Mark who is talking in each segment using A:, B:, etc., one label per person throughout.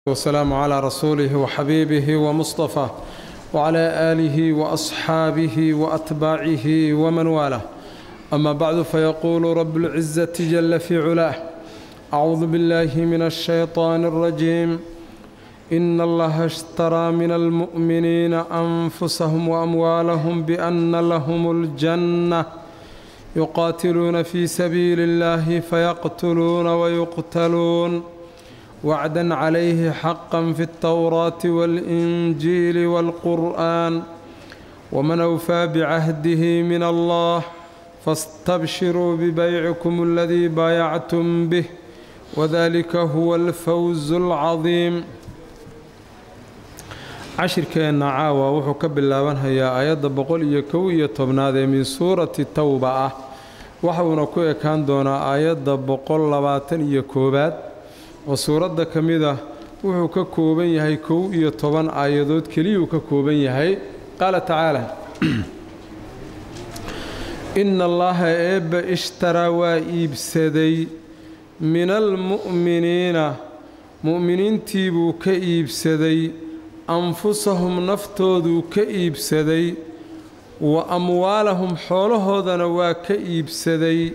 A: والسلام على رسوله وحبيبه ومصطفى وعلى آله وأصحابه وأتباعه ومن والاه أما بعد فيقول رب العزة جل في علاه أعوذ بالله من الشيطان الرجيم إن الله اشترى من المؤمنين أنفسهم وأموالهم بأن لهم الجنة يقاتلون في سبيل الله فيقتلون ويقتلون وعدا عليه حقا في التوراة والإنجيل والقرآن ومن أوفى بعهده من الله فاستبشروا ببيعكم الذي بايعتم به وذلك هو الفوز العظيم cashirkeenna caawa wuxuu ka bilaabanhayaa aayadda boqol iyo kow iyo tobnaad ee min suurati towba ah waxuuna ku ekaan doonaa aayadda boqol labaatan iyo koowaad oo suuradda ka mid ah wuxuu ka kooban yahay kow iyo toban aayadood keliyuu ka kooban yahay qaala tacaala inna allaha eebba ishtaraa waa iibsaday min almu'miniina mu'miniintii buu ka iibsaday anfusahum naftooduu ka iibsaday wa amwaalahum xoolahoodana waa ka iibsaday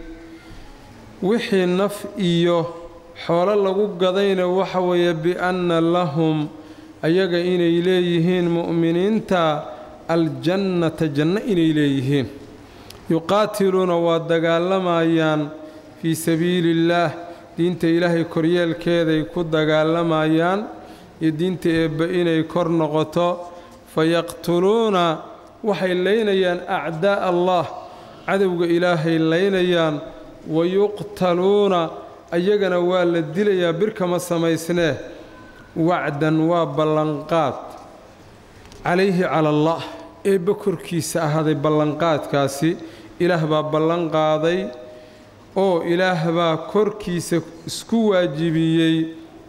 A: wixii naf iyo xoolo lagu gadayna waxa weeye bianna lahum ayaga inay leeyihiin mu'miniinta aljannata janno inay leeyihiin yuqaatiluuna waa dagaalamayaan fii sabiili illaah diinta ilaahay koryeelkeeday ku dagaalamayaan iyo diinta eebba inay kor noqoto fayaqtuluuna waxay laynayaan acdaa allah cadowga ilaahay laynayaan wayuqtaluuna ayagana waa la dilayaa birkama samaysnee wacdan waa ballanqaad calayhi cala allah eebba korkiisa ahaaday ballanqaadkaasi ilaah baa ballanqaaday oo ilaah baa korkiisa isku waajibiyey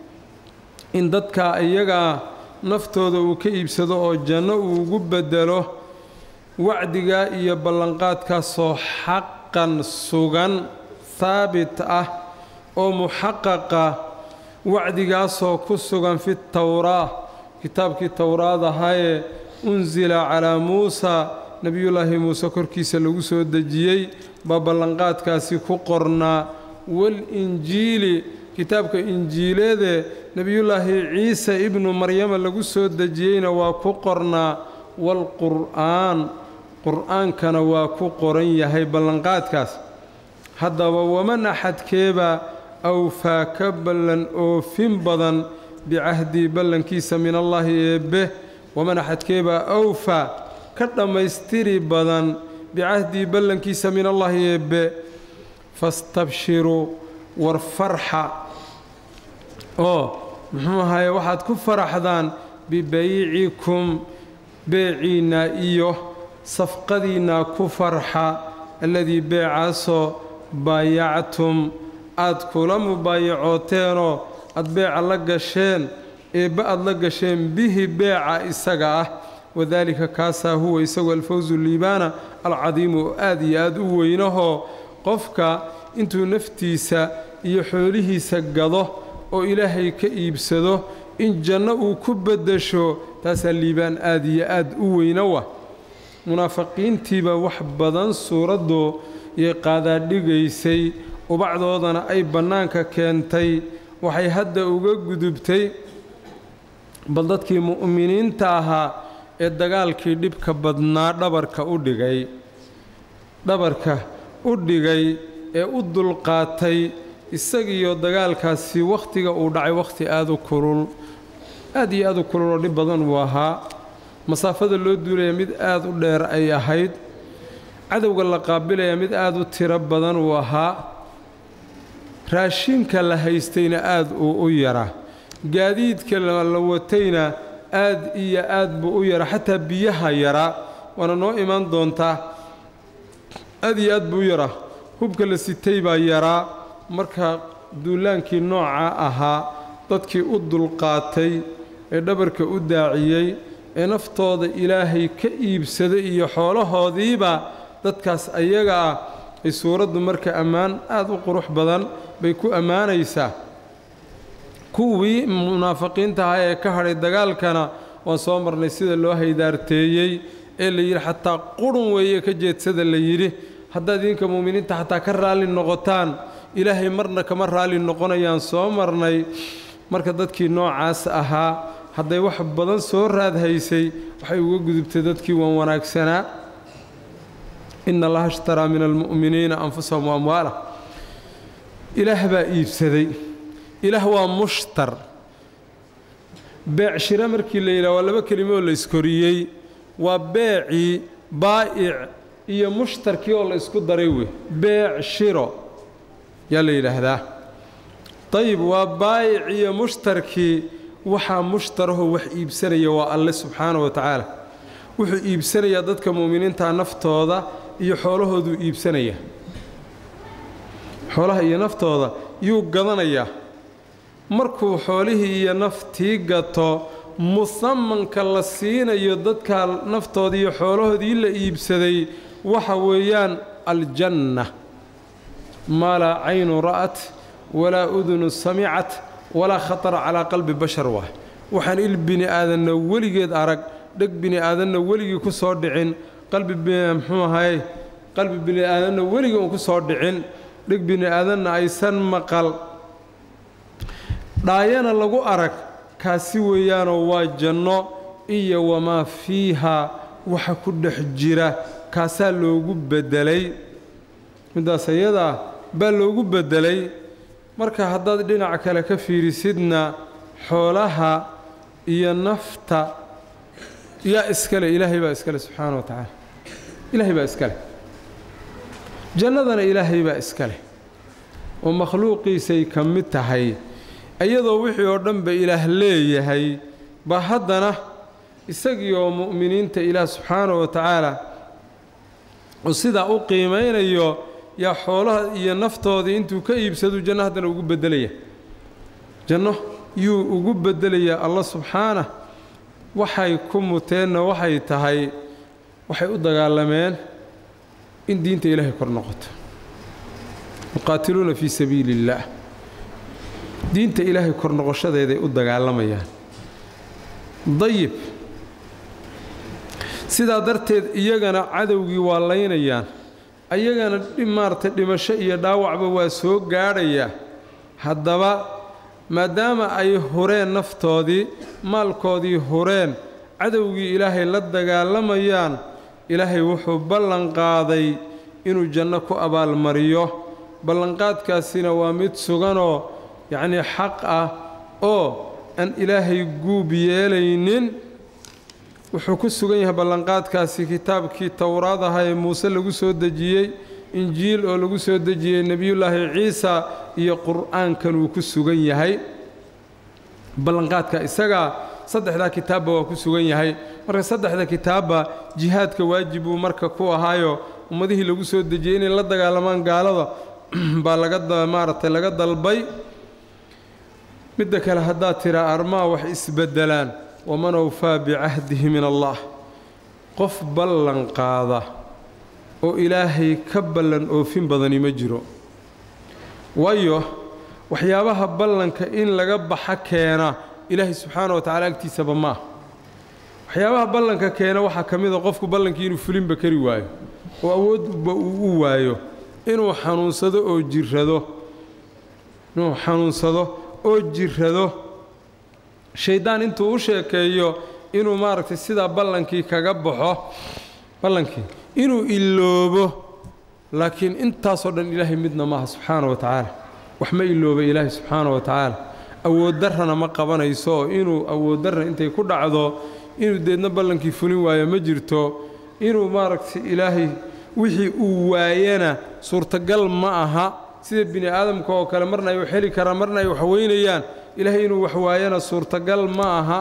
A: in dadkaa iyagaa naftooda uu ka iibsado oo janno uu ugu beddelo wacdigaa iyo ballanqaadkaasoo xaqan sugan haabit ah oo muxaqaqa wacdigaasoo ku sugan fi towraa kitaabkii towraad ahaayee unsila calaa muusa nebiyullaahi muuse korkiisa lagu soo dejiyey baa ballanqaadkaasi ku qornaa walinjiili kitaabka injiileedee nebiyullaahi ciise ibnu maryama lagu soo dejiyeyna waa ku qornaa waalqur'aan qur'aankana waa ku qoran yahay ballanqaadkaas haddaba waman axadkeebaa awfaa ka ballan oofin badan bicahdii ballankiisa min allaahi eebbe waman axadkeebaa awfaa ka dhammaystiri badan bicahdii ballankiisa min allaahi eebbe fastabshiruu war farxa oo muxuu ahaye waxaad ku faraxdaan bibaycikum beeciinnaa iyo safqadiinnaa ku farxa alladii beecaasoo baayactum aad kula mubaayacooteeno aad beeca la gasheen eebba aad la gasheen bihi beeca isaga ah wadaalika kaasaa huwa isagu alfawsu liibaana alcadiimu oo aad iyo aad u weynahoo qofka intuu naftiisa iyo xoolihiisa gado oo ilaahay ka iibsado in janno uu ku beddesho taasaa liibaan aad iyo aad u weyna wa munaafiqiintiiba wax badan suuraddu yay qaadaadhigaysay ubacdoodana ay bannaanka keentay waxay hadda uga gudubtay bal dadkii mu'miniinta ahaa ee dagaalkii dhibka badnaa dhabarka u dhigay dhabarka u dhigay ee u dulqaatay isagiiyo dagaalkaasi wakhtiga uu dhacay wakhti aad u kulul aad iyo aad u kulul oo dhib badan uu ahaa masaafada loo duulaya mid aad u dheer ay ahayd cadowga la qaabilaya mid aad u tiro badan uu ahaa raashinka la haystayna aad uu u yara gaadiidka la watayna aad iyo aad buu u yara xataa biyaha yara waana noo imaan doontaa aad iyo aad buu u yara hubka la sitay baa yaraa marka duulaankii nooca ahaa dadkii u dulqaatay ee dhabarka u daaciyey ee naftooda ilaahay ka iibsaday iyo xoolahoodiiba dadkaas ayaga ah ay suuraddu marka ammaan aad u qurux badan bay ku ammaanaysaa kuwii munaafiqiinta ahaa ee ka hadhay dagaalkana waan soo marnay sida loo haydaarteeyey ee la yidhi xataa qurun weeye ka jeedsada la yidhi haddaad idinka mu'miniinta xataa ka raalli noqotaan ilaahay marna kama raalli noqonayaan soo marnay marka dadkii noocaas ahaa hadday wax badan soo raadhaysay waxay uga gudubtay dadkii waan wanaagsanaa ina allaha ishtaraa min almu'miniina anfusahum wa amwaalah ilaah baa iibsaday ilaah waa mushtar beecshiro markii la yidhaha waa laba kelimo oo la iskoriyey waa beecii baa'ic iyo mushtarkii oo la isku daray wey beecshiro yaa la yidhaahdaa dayib waa baayic iyo mushtarkii waxaa mushtarahoo wax iibsanaya waa alle subxaana wa tacaala wuxuu iibsanayaa dadka mu'miniinta naftooda iyo xoolahooduu iibsanaya xoolaha iyo naftooda yuu gadanayaa markuu xoolihii iyo naftii gato musamanka la siinayo dadka naftoodii iyo xoolahoodii la iibsaday waxa weeyaan aljanna maa laa caynu ra'at walaa udunu samicat walaa khatara calaa qalbi bashar waay waxaan il bini aadanna weligeed arag dheg bini aadanna weligii ku soo dhicin qalbi muxuu ahay qalbi bini aadanna weligii uun ku soo dhicin dheg bini aadanna aysan maqal dhaayana lagu arag kaasi weeyaanoo waa janno iyo wamaa fiiha waxa ku dhex jira kaasaa loogu beddelay middaas ayadaa baa loogu beddelay marka haddaad dhinac kale ka fiirisidna xoolaha iyo nafta yaa iskale ilaahay baa iskale subxaana wa tacaala ilaahay baa iskale jannadana ilaahay baa iskale oo makhluuqiisay ka mid tahay iyadoo wixii oo dhanba ilaah leeyahay ba haddana isagii oo mu'miniinta ilaah subxaana wa tacaala oo sidaa u qiimaynayo yaa xoolaha iyo naftoodii intuu ka iibsaduu janno haddana ugu beddelaya janno yuu ugu beddelayaa allah subxaanah waxay ku muteenna waxay tahay waxay u dagaalameen in diinta ilaahay kor noqoto yuqaatiluuna fii sabiili illaah diinta ilaahay kor noqoshadeeday u dagaalamayaan dayib sidaa darteed iyagana cadowgii waa laynayaan ayagana maaragtay dhimasho iyo dhaawacba waa soo gaadhayaa haddaba maadaama ay hureen naftoodii maalkoodii hureen cadowgii ilaahay la dagaalamayaan ilaahay wuxuu ballan qaaday inuu janno ku abaalmariyo ballanqaadkaasina waa mid suganoo yacnii xaq ah oo aan ilaahay guub yeelaynin wuxuu ku sugan yahay ballanqaadkaasi kitaabkii towraad aha ee muuse lagu soo dejiyey injiil oo lagu soo dejiyey nebiyullaahi ciisa iyo qur'aankan uu ku sugan yahay ballanqaadka isagaa saddexdaa kitaabba waa ku sugan yahay marka saddexda kitaabba jihaadka waajib buu marka ku ahaayo ummadihii lagu soo dejiyey inay la dagaalamaan gaalada baa laga maaragtay laga dalbay midda kale haddaad tiraa armaa wax isbeddelaan waman awfaa bicahdihi min allah qof ballan qaada oo ilaahay ka ballan oofin badani ma jiro waayo waxyaabaha ballanka in laga baxa keena ilaahay subxaana wa tacala agtiisaba maaha waxyaabaha ballanka keena waxaa ka mid a qofku ballankii inuu fulinba kari waayo oo awoodba uu u waayo inuu xanuunsado oo jirrado inuu xanuunsado oo jirrado shayddaan intuu u sheekeeyo inuu maaragtay sidaa ballankii kaga baxo ballankii inuu iloobo laakiin intaasoo dhan ilaahay midna maaha subxaana wa tacaala wax ma ilooba ilaahay subxaana wa tacaala awooddarrana ma qabanayso oo inuu awooddarra intay ku dhacdo inuu deedna ballankii fulin waayo ma jirto inuu maaragtay ilaahay wixii uu waayana suurtagal ma aha sida bini aadamka oo kale marna ay wax heli karaan marna ay wax weynayaan ilaahay inuu wax waayana suurtagal ma aha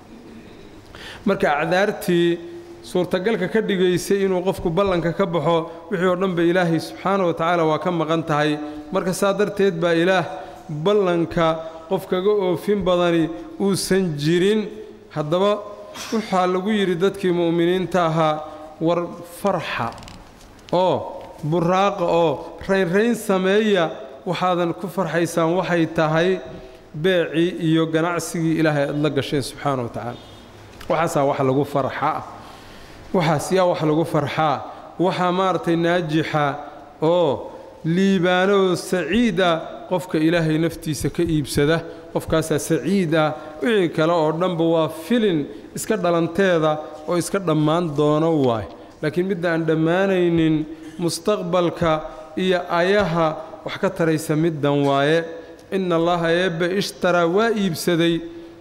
A: marka acdaartii suurtagalka ka dhigaysay inuu qofku ballanka ka baxo wixii oo dhan ba ilaahay subxaana wa tacaala waa ka maqan tahay marka saa darteed baa ilaah ballanka qof kaga oofin badani uusan jirin haddaba waxaa lagu yidhi dadkii mu'miniinta ahaa war farxa oo buraaqa oo raynrayn sameeya waxaadan ku farxaysaan waxay tahay beecii iyo ganacsigii ilaahay aad la gasheen subxaana wa tacaala waxaasaa wax lagu farxaa waxaas yaa wax lagu farxaa waxaa maaragtay naajixa oo liibaanoo saciid ah qofka ilaahay naftiisa ka iibsada qofkaasaa saciid ah wixii kale oo dhanba waa filin iska dhalanteeda oo iska dhammaan doono waay laakiin midda aan dhammaanaynin mustaqbalka iyo ayaha wax ka taraysa middan waaye ina allaha eebbe ishtaraa waa iibsaday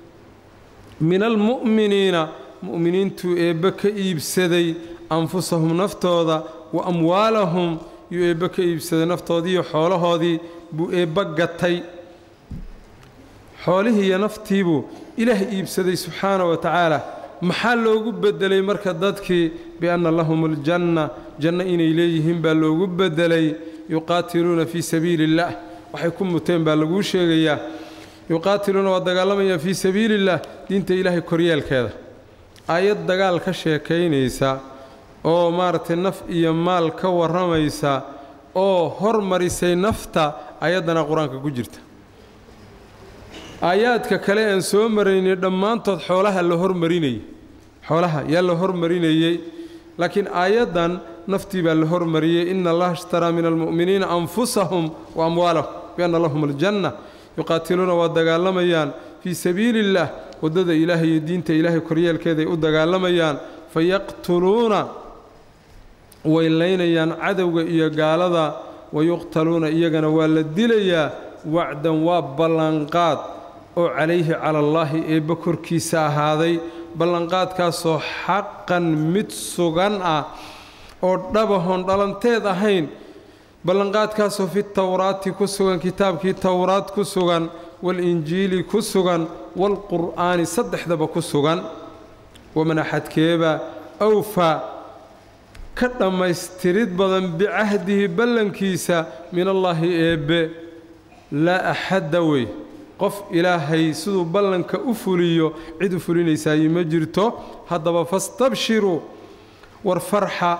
A: min almu'miniina mu'miniintuu eebbe ka iibsaday anfusahum naftooda wa amwaalahum yuu eebbe ka iibsaday naftoodiiyo xoolahoodii buu eebbe gatay xoolihii iyo naftiibuu ilaah iibsaday subxaana wa tacaala maxaa loogu beddelay marka dadkii bianna lahum aljanna janno inay leeyihiin baa loogu beddelay yuqaatiluuna fii sabiili illaah waxay ku muteen baa laguu sheegayaa yuqaatiluuna waa dagaalamayaan fii sabiili illaah diinta ilaahay koryeelkeeda aayad dagaal ka sheekaynaysa oo maaragtay naf iyo maal ka warramaysa oo hormarisay nafta ayaddana qur-aanka ku jirta aayaadka kale aan soo maraynay dhammaantood xoolaha la hormarinayay xoolaha yaa la hormarinayey laakiin aayaddan naftii baa la hormariyey ina allaha ishtaraa min almu'miniina anfusahum wa amwaalahum bianna lahum aljanna yuqaatiluuna waa dagaalamayaan fii sabiili illaah waddada ilaahay iyo diinta ilaahay koryeelkeeday u dagaalamayaan fayaqtuluuna way laynayaan cadowga iyo gaalada wayuqtaluuna iyagana waa la dilayaa wacdan waa ballanqaad oo calayhi cala allaahi eebbe korkiisa ahaaday ballanqaadkaasoo xaqan mid sugan ah oo dhabahoon dhalanteed ahayn ballanqaadkaasoo fi towraati ku sugan kitaabkii towraad ku sugan walinjiili ku sugan waalqur'aani saddexdaba ku sugan waman axadkeeba awfaa ka dhammaystirid badan bicahdihi ballankiisa min allaahi eebbe laa axadda wey qof ilaahay siduu ballanka u fuliyo cid u fulinaysaayey ma jirto haddaba fastabshiruu war farxa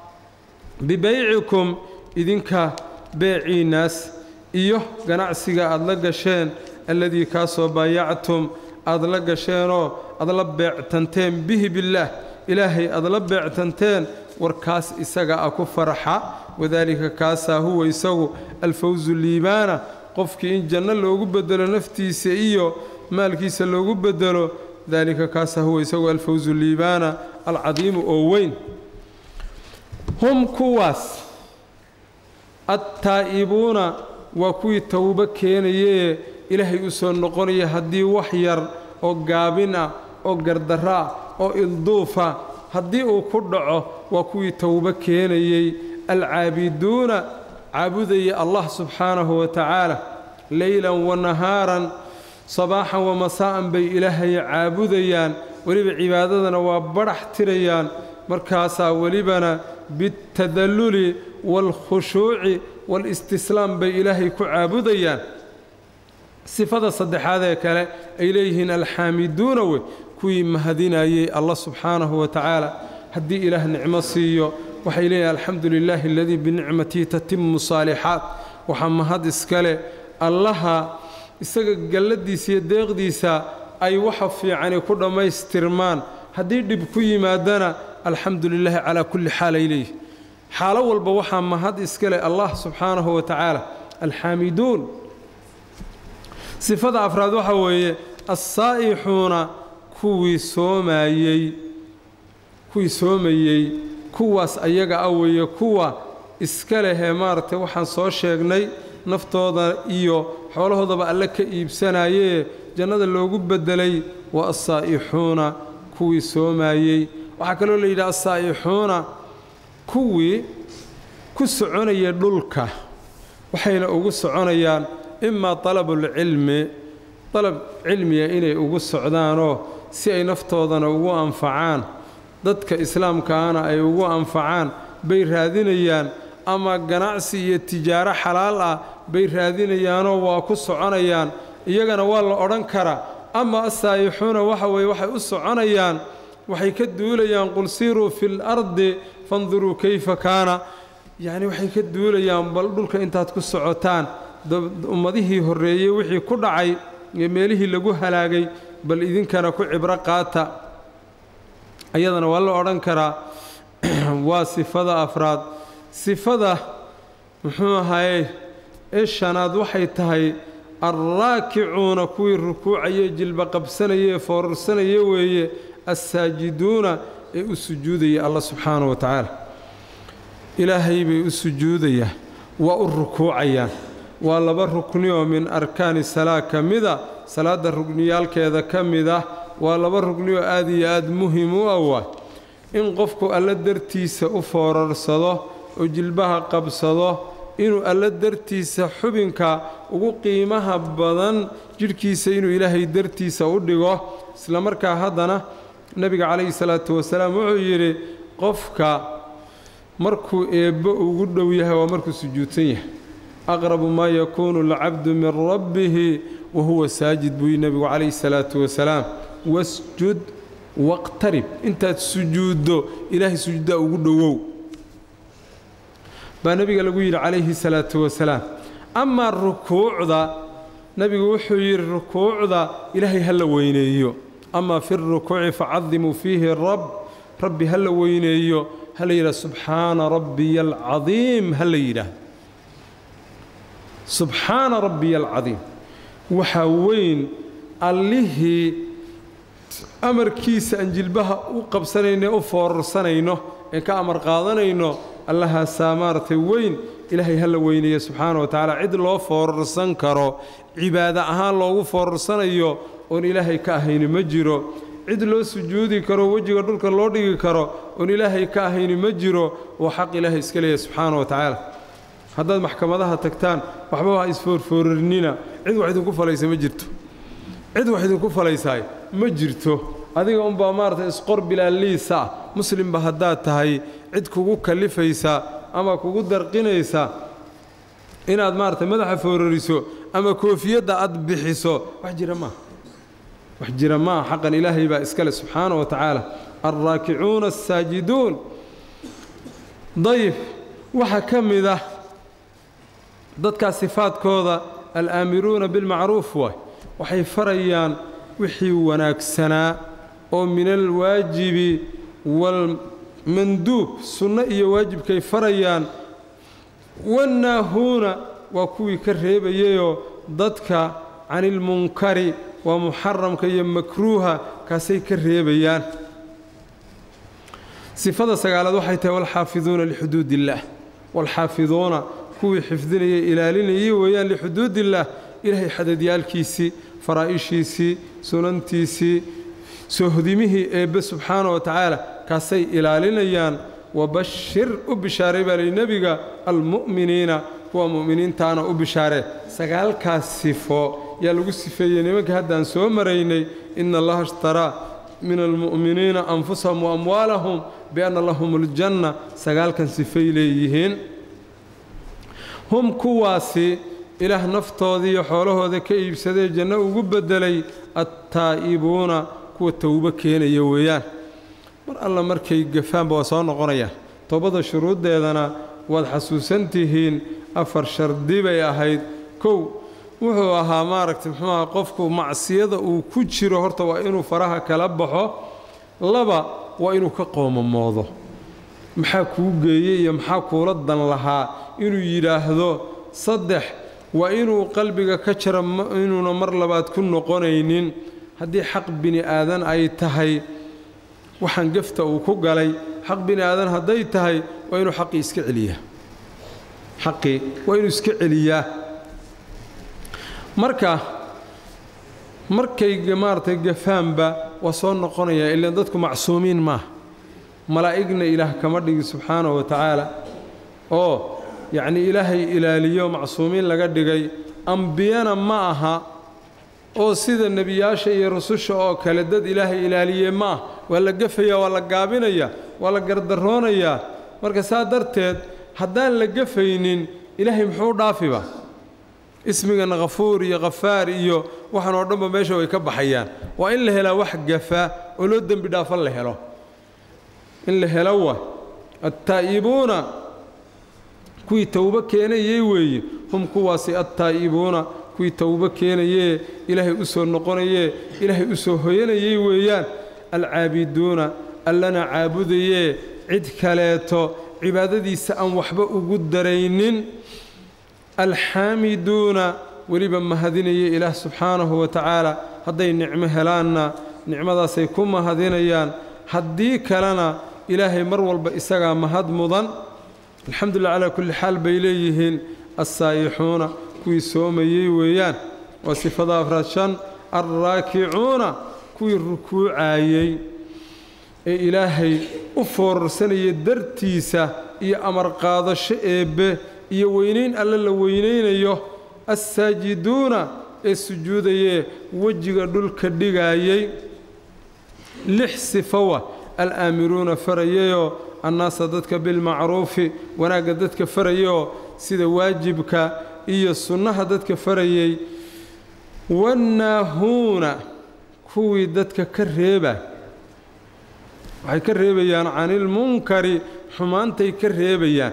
A: bibaycikum idinka beeciinnaas iyo ganacsiga aad la gasheen alladii kaasoo baayactum aad la gasheenoo aad la beectanteen bihi billaah ilaahay aad la beectanteen warkaas isaga ah ku farxa wadaalika kaasaa huwa isagu alfawsu liibaana qofkii in janno loogu bedelo naftiisa iyo maalkiisa loogu bedelo daalika kaasaa huwa isagu alfawsu liibaana alcadiimu oo weyn hum kuwaas attaa'ibuuna waa kuwii towbo keenayee ilaahay u soo noqonaya haddii wax yar oo gaabin ah oo gardarro ah oo ilduufa haddii uu ku dhaco waa kuwii towbo keenayey alcaabiduuna caabudaya allah subxaanahu wa tacaala leylan wa nahaaran sabaaxan wa masaa'an bay ilaahay caabudayaan weliba cibaadadana waa badhax tirayaan markaasaa welibana bitadalluli waalkhushuuci waalistislaam bay ilaahay ku caabudayaan sifada saddexaad ee kale ay leeyihiin alxaamiduuna wey kuwii mahadinayey allah subxaanahu wa tacaala haddii ilaah nicmo siiyo waxay leeyihin alxamdu lilaahi aladii binicmatihi tatimu saalixaat waxaa mahad iskale allaha isaga galladiisa iyo deeqdiisa ay waxa fiicani ku dhammaystirmaan haddii dhib ku yimaadana alxamdu lilaahi calaa kulli xaal ay leeyihin xaalo walba waxaa mahad iskale allah subxaanahu wa tacaala alxaamiduun sifada afraad waxaa weeye assaa'ixuuna kuwii soomaayey kuwii soomayey kuwaas ayaga ah weeye kuwa iska lehee maaragtay waxaan soo sheegnay naftooda iyo xoolahoodaba alle ka iibsanayee jannada loogu beddelay waa assaa'ixuuna kuwii soomaayey waxaa kaloo la yidhaha assaa'ixuuna kuwii ku soconaya dhulka waxayna ugu soconayaan imaa dalabulcilmi dalab cilmiga inay ugu socdaanoo si ay naftoodana ugu anfacaan dadka islaamkaana ay ugu anfacaan bay raadinayaan ama ganacsi iyo tijaaro xalaal ah bay raadinayaanoo waa ku soconayaan iyagana waa la odhan karaa ama assaa'ixuuna waxa weeye waxay u soconayaan waxay ka duulayaan qul siiruu fi lardi fanduruu kayfa kaana yacni waxay ka duulayaan bal dhulka intaad ku socotaan ummadihii horreeyey wixii ku dhacay iyo meelihii lagu halaagay bal idinkana ku cibro qaata ayadana waa la odhan karaa waa sifada afraad sifada muxuu ahaye ee shanaad waxay tahay alraakicuuna kuwii rukuucaya jilba qabsanaya ee foorarsanaya weeye assaajiduuna ee u sujuudaya allah subxaanahu wa tacaala ilaahay bay u sujuudayaan waa u rukuucayaan waa laba rukni oo min arkaani salaa ka mida salaadda rugniyaalkeeda ka mid ah waa laba rugni oo aad iyo aad muhim u ah waay in qofku alla dartiisa u foorarsado oo jilbaha qabsado inuu alla dartiisa xubinka ugu qiimaha badan jidhkiisa inuu ilaahay dartiisa u dhigo isla markaa haddana nebiga calayhi salaatu wasalaam wuxuu yidhi qofka markuu eebbo ugu dhow yahay waa markuu sujuudsan yahay aqrabu maa yakuunu alcabdu min rabbihi wa huwa saajid buu yidhi nebigu calayhi salaatu wasalaam wasjud waqtarib intaad sujuuddo ilaahay sujuuddaa ugu dhowow baa nebiga lagu yidhi calayhi salaatu wasalaam amaa rukuucda nebigu wuxuu yidhi rukuucda ilaahay ha la weyneeyo amaa fi rukuuci facadimuu fiihi rab rabbi ha la weyneeyo ha la yidhaha subxaana rabbiya alcadiim ha la yidhaah subxaana rabbiya alcadiim waxaa weyn allihii amarkiisa aan jilbaha u qabsanayno u foorarsanayno ee ka amar qaadanayno allahaasaa maaragtay weyn ilaahay ha la weyneeya subxaana wa tacaala cid loo foorarsan karo cibaado ahaan loogu foorarsanayo oon ilaahay ka ahayni ma jiro cid loo sujuudi karo wejiga dhulka loo dhigi karo oon ilaahay ka ahayni ma jiro oo xaq ilaahay iska leeyahay subxaana wa tacaala haddaad maxkamadaha tagtaan waxba ha isfoorfoorarnina cid wax idinku falaysa ma jirto cid wax idinku falaysaay ma jirto adiga unbaa maaragtay isqor bilaaliisa ah muslimba haddaad tahay cid kugu kallifaysa ama kugu darqinaysa inaad maaragtay madaxa foorariso ama koofiyadda aad bixiso wax jira maaha wax jira maaha xaqan ilaahay baa iskale subxaana wa tacaala alraakicuuna assaajiduun dayib waxaa ka mid ah dadkaas sifaadkooda alaamiruuna bilmacruuf waay waxay farayaan wixii wanaagsanaa oo min alwaajibi waalmanduub sunno iyo waajibkay farayaan wannaahuuna waa kuwii ka reebayayoo dadka canilmunkari waa muxaramka iyo makruuha kaasay ka reebayaan sifada sagaalaad waxay tahay walxaafiduuna lixuduud illaah walxaafiduuna kuwii xifdinaya ilaalinayay weeyaan lixuduud illaah ilaahay xadadyaalkiisii faraa'ishiisii sunantiisii soohodimihii eebbe subxaana wa tacaala kaasay ilaalinayaan wabashir u bishaaray baa lihi nebiga almu'miniina kuwa mu'miniintaana u bishaaree sagaalkaas sifo yaa lagu sifeeyey nimanka haddaan soo maraynay ina allaha ishtaraa min almu'miniina anfusahum wa amwaalahum bianna lahum aljanna sagaalkan sifay leeyihiin hum kuwaasi ilaah naftoodiiyo xoolahooda ka iibsadee janno ugu beddelay attaa'ibuuna kuwa towbo keenaya weeyaan mar alla markay gafaanba waa soo noqonayaan toobada shuruuddeedana waad xasuusan tihiin afar shardi bay ahayd kow wuxuu ahaa maaragtay muxuu aha qofku macsiyada uu ku jiro horta waa inuu faraha kala baxo laba waa inuu ka qoomamoodo maxaa kuu geeyey iyo maxaa kuula dan lahaa inuu yidhaahdo saddex waa inuu qalbiga ka jaro inuuna mar labaad ku noqonaynin haddii xaq bini aadan ay tahay waxaan gefta uu ku galay xaq bini aadan hadday tahay waa inuu xaqii iska celiyaa xaqii waa inuu iska celiyaa marka markay maaragtay gafaanba waa soo noqonayaa ilaan dadku macsuumiin maaha malaa'igna ilaah kama dhigi subxaana wa tacaala oo yacnii ilaahay ilaaliyo macsuumiin laga dhigay ambiyana ma aha oo sida nebiyaasha iyo rususha oo kale dad ilaahay ilaaliye ma ah waa la gefayaa waa la gaabinayaa waa la gardaroonayaa marka saa darteed haddaan la gefaynin ilaahay muxuu dhaafiba ismigan khafuur iyo khafaar iyo waxan oo dhanba meesha way ka baxayaan waa in la helaa wax gafa oo loo dembi dhaafo la helo in la helo wa attaa'ibuuna kuwii towbo keenayay weeye hum kuwaasi attaa'ibuuna kuwii towbo keenayee ilaahay u soo noqonayee ilaahay u soo hoyanayay weeyaan alcaabiduuna allana caabudayee cid kaleeto cibaadadiisa aan waxba ugu daraynin alxaamiduuna weliba mahadinaya ilaah subxaanahu wa tacaala hadday nicmo helaanna nicmadaasay ku mahadinayaan haddii kalena ilaahay mar walba isagaa mahad mudan alxamdulilah calaa kulli xaal bay leeyihiin assaayixuuna kuwii soomayey weeyaan waa sifada afraad shan alraakicuuna kuwii rukuucaayey ee ilaahay u foorarsanaya dartiisa iyo amar qaadasho eebbe iyo weynayn alle la weynaynayo assaajiduuna ee sujuudayee wejiga dhulka dhigaayey lix sifowa alaamiruuna farayayoo annaasa dadka bilmacruufi wanaagga dadka farayayoo sida waajibka iyo sunnaha dadka farayay wannaahuuna kuwii dadka ka reeba waxay ka reebayaan canilmunkari xumaantay ka reebayaan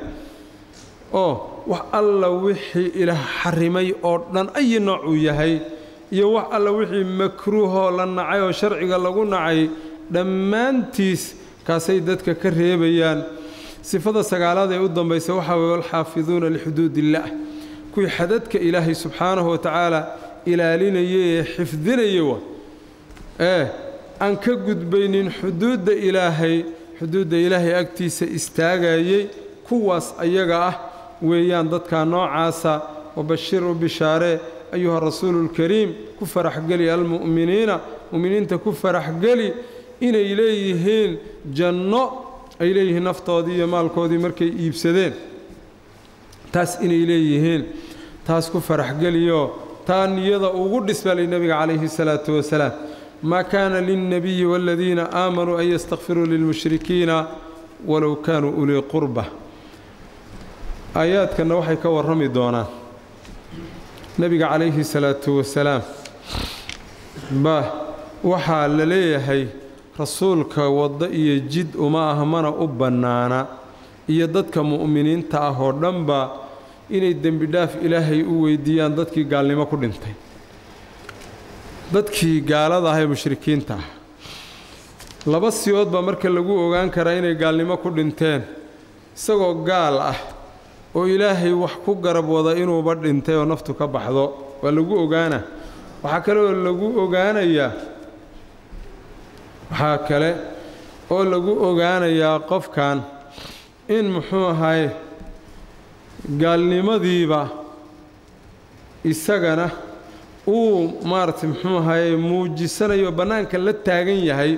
A: oo wax alla wixii ilaah xarimay oo dhan ayi nooc uu yahay iyo wax alla wixii makruuhoo la nacay oo sharciga lagu nacay dhammaantiis kaasay dadka ka reebayaan sifada sagaalaad ee u dambaysa waxaa weeye walxaafiduuna lixuduud illaah kuwii xadadka ilaahay subxaanahu wa tacaala ilaalinaya ee xifdinaya wa ee aan ka gudbaynin xuduudda ilaahay xuduudda ilaahay agtiisa istaagayey kuwaas ayaga ah weeyaan dadka noocaasa wabashiru bishaaree ayuha rasuuluulkariim ku faraxgeli almu'miniina mu'miniinta ku faraxgeli inay leeyihiin janno ay leeyihiin naftoodii iyo maalkoodii markay iibsadeen taas inay leeyihiin taas ku faraxgeliyo taa niyada ugu dhisbalay nebiga calayhi salaatu wasalaam maa kaana lilnabiyi waaladiina aamanuu an yastakfiruu lilmushrikiina walow kaanuu ulii qurba aayaadkanna waxay ka warrami doonaan nebiga calayhi salaatu wasalaam ba waxaa la leeyahay rasuulka waddo iyo jid uma ah mana u bannaana iyo dadka mu'miniinta ah oo dhanba inay dembidhaaf ilaahay u weydiiyaan dadkii gaalnimo ku dhintay dadkii gaalada ah ee mushrikiinta ah laba siyood baa marka lagu ogaan karaa inay gaalnimo ku dhinteen isagoo gaal ah oo ilaahay wax ku garab wada inuuba dhintay oo naftu ka baxdo waa lagu ogaana waxaa kale oo lagu ogaanayaa waxaa kale oo lagu ogaanayaa qofkan in muxuu ahaye gaalnimadiiba isagana uu maaragtay muxuu ahaye muujisanayo bannaanka la taagan yahay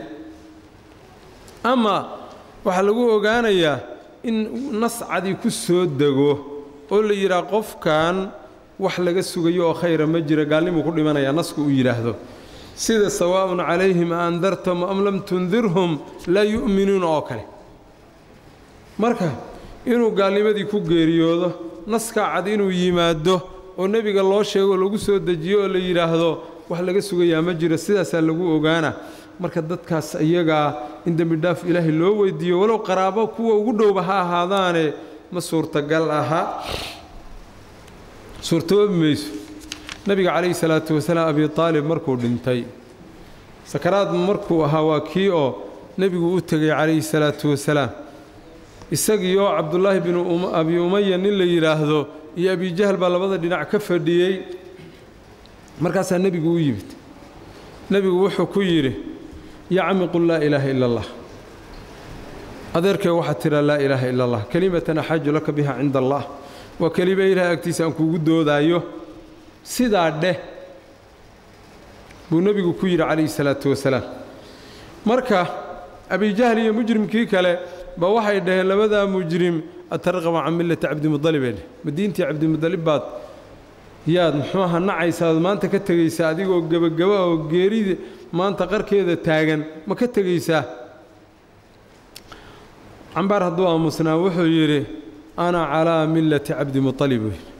A: ama waxaa lagu ogaanayaa in nascadii ku soo dego oo la yidhaah qofkan wax laga sugayo oo khayra ma jira gaalnimuu ku dhimanayaa nasku uu yidhaahdo sida sawaa'un calayhim a andartahum am lam tundirhum laa yu'minuuna oo kale marka inuu gaalnimadii ku geeriyoodo naskaa cad inuu yimaado oo nebiga loo sheego oo lagu soo dejiyo oo la yidhaahdo wax laga sugayaa ma jiro sidaasaa lagu ogaana marka dadkaas iyagaa in dembidhaaf ilaahay loo weydiiyo walow qaraabo kuwa ugu dhowba ha ahaadaane ma suurtagal aha suurtoobi mayso nebiga calayhi salaatu wasalaam abi aalib markuu dhintay sakaraad markuu ahaa waa kii oo nebigu u tegay calayhi salaatu wasalaam isagii oo cabdullaahi binu abi umaya nin la yidhaahdo iyo abijahal baa labada dhinac ka fadhiyey markaasaa nebigu u yimid nebigu wuxuu ku yidhi yaa cami qul laa ilaaha ila allah adeerkee waxaad tidhaa laa ilaaha ila allah kelimatan axaaju laka biha cinda allah waa kelima ilahay agtiisa aan kuugu doodaayo sidaa dheh buu nebigu ku yidhi calayhi salaatu wasalaam marka abijahl iyo mujrimkii kale ba waxay dhaheen labadaa mujrim atarqabu can millati cabdimudalib ee dheh ma diintii cabdimudalib baad yaad muxuu aha nacaysaad maanta ka tegaysaa adigoo gebagaba oo geerida maanta qarkeeda taagan ma ka tegaysaa cambaar hadduu aamusnaa wuxuu yidhi ana calaa millati cabdimualib buu yidhi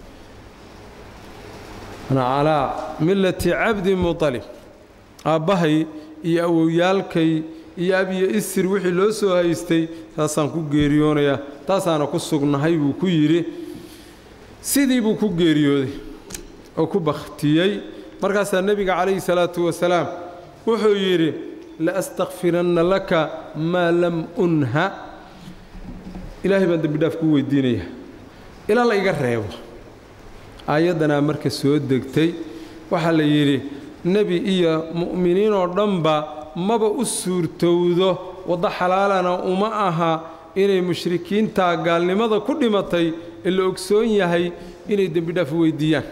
A: ana calaa millati cabdi mualib aabbahay iyo awowyaalkay iyo abiyo isir wixii loo soo haystay taasaan ku geeriyoonayaa taasaana ku sugnahay buu ku yidhi sidii buu ku geeriyooday oo ku bakhtiyey markaasaa nebiga calayhi salaatu wasalaam wuxuu yidhi laastakfiranna laka maa lam unha ilaahay baan dembi dhaaf kuu weydiinaya ilaa la iga reebo aayaddanaa marka soo degtay waxaa la yidhi nebi iyo mu'miniin oo dhanba maba u suurtowdo waddo xalaalana uma aha inay mushrikiinta gaalnimada ku dhimatay ee la ogsoon yahay inay dembi dhaaf weydiiyaan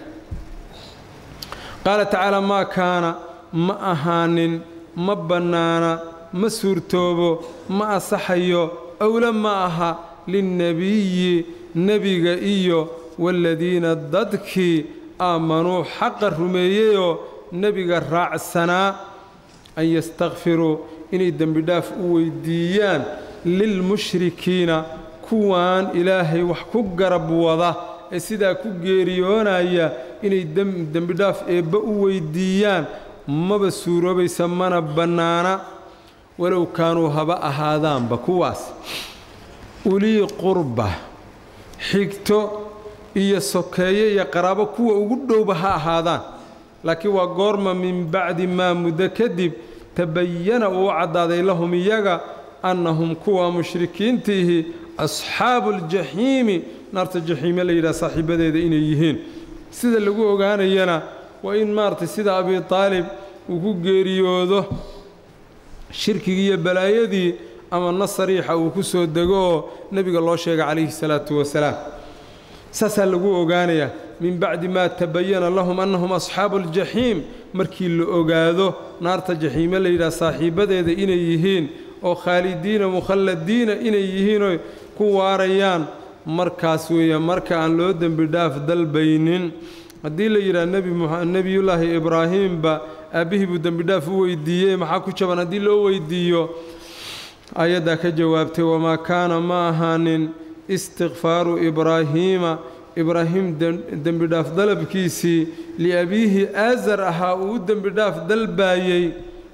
A: qaala tacaala maa kaana ma ahaanin ma bannaana ma suurtoobo ma asaxayo owla ma aha linnebiyi nebiga iyo waaladiina dadkii aamanuu xaqa rumeeyeyoo nebiga raacsanaa an yastakfiruu inay dembi dhaaf u weydiiyaan lilmushrikiina kuwaan ilaahay wax ku garab wada ee sidaa ku geeriyoonaya inay dembi dhaaf eebba u weydiiyaan maba suuroobaysa mana bannaana walow kaanuu haba ahaadaanba kuwaas ulii qurba xigto iyo sokeeye iyo qaraabo kuwa ugu dhowba ha ahaadaan laakiin waa goorma min bacdi maa muddo kadib tabayana uu u caddaaday lahum iyaga annahum kuwa mushrikiintiihi asxaabu aljaxiimi naarta jaxiime la yidhaha saaxiibadeeda inay yihiin sida lagu ogaanayana waa in maaragtay sida abi taalib uu ku geeriyoodo shirkigii iyo balaayadii ama nas sariixa uu ku soo dego oo nebiga loo sheegay calayhi salaatu wasalaam saasaa lagu ogaanayaa min bacdi maa tabayana lahum annahum asxaabu aljaxiim markii la ogaado naarta jaxiime la yidhaha saaxiibadeeda inay yihiin oo khaalidiina mukhalladiina inay yihiinoo ku waarayaan markaas weeye marka aan loo dembi dhaaf dalbaynin haddii la yidhaha nebiyullaahi ibraahiimba aabbihii buu dembi dhaaf u weydiiyey maxaa ku jaban haddii loo weydiiyo ayaddaa ka jawaabtay wamaa kaana ma ahaanin istikfaaru ibraahiima ibraahim dembi dhaaf dalabkiisii liabiihi aasar ahaa uu u dembi dhaaf dalbaayey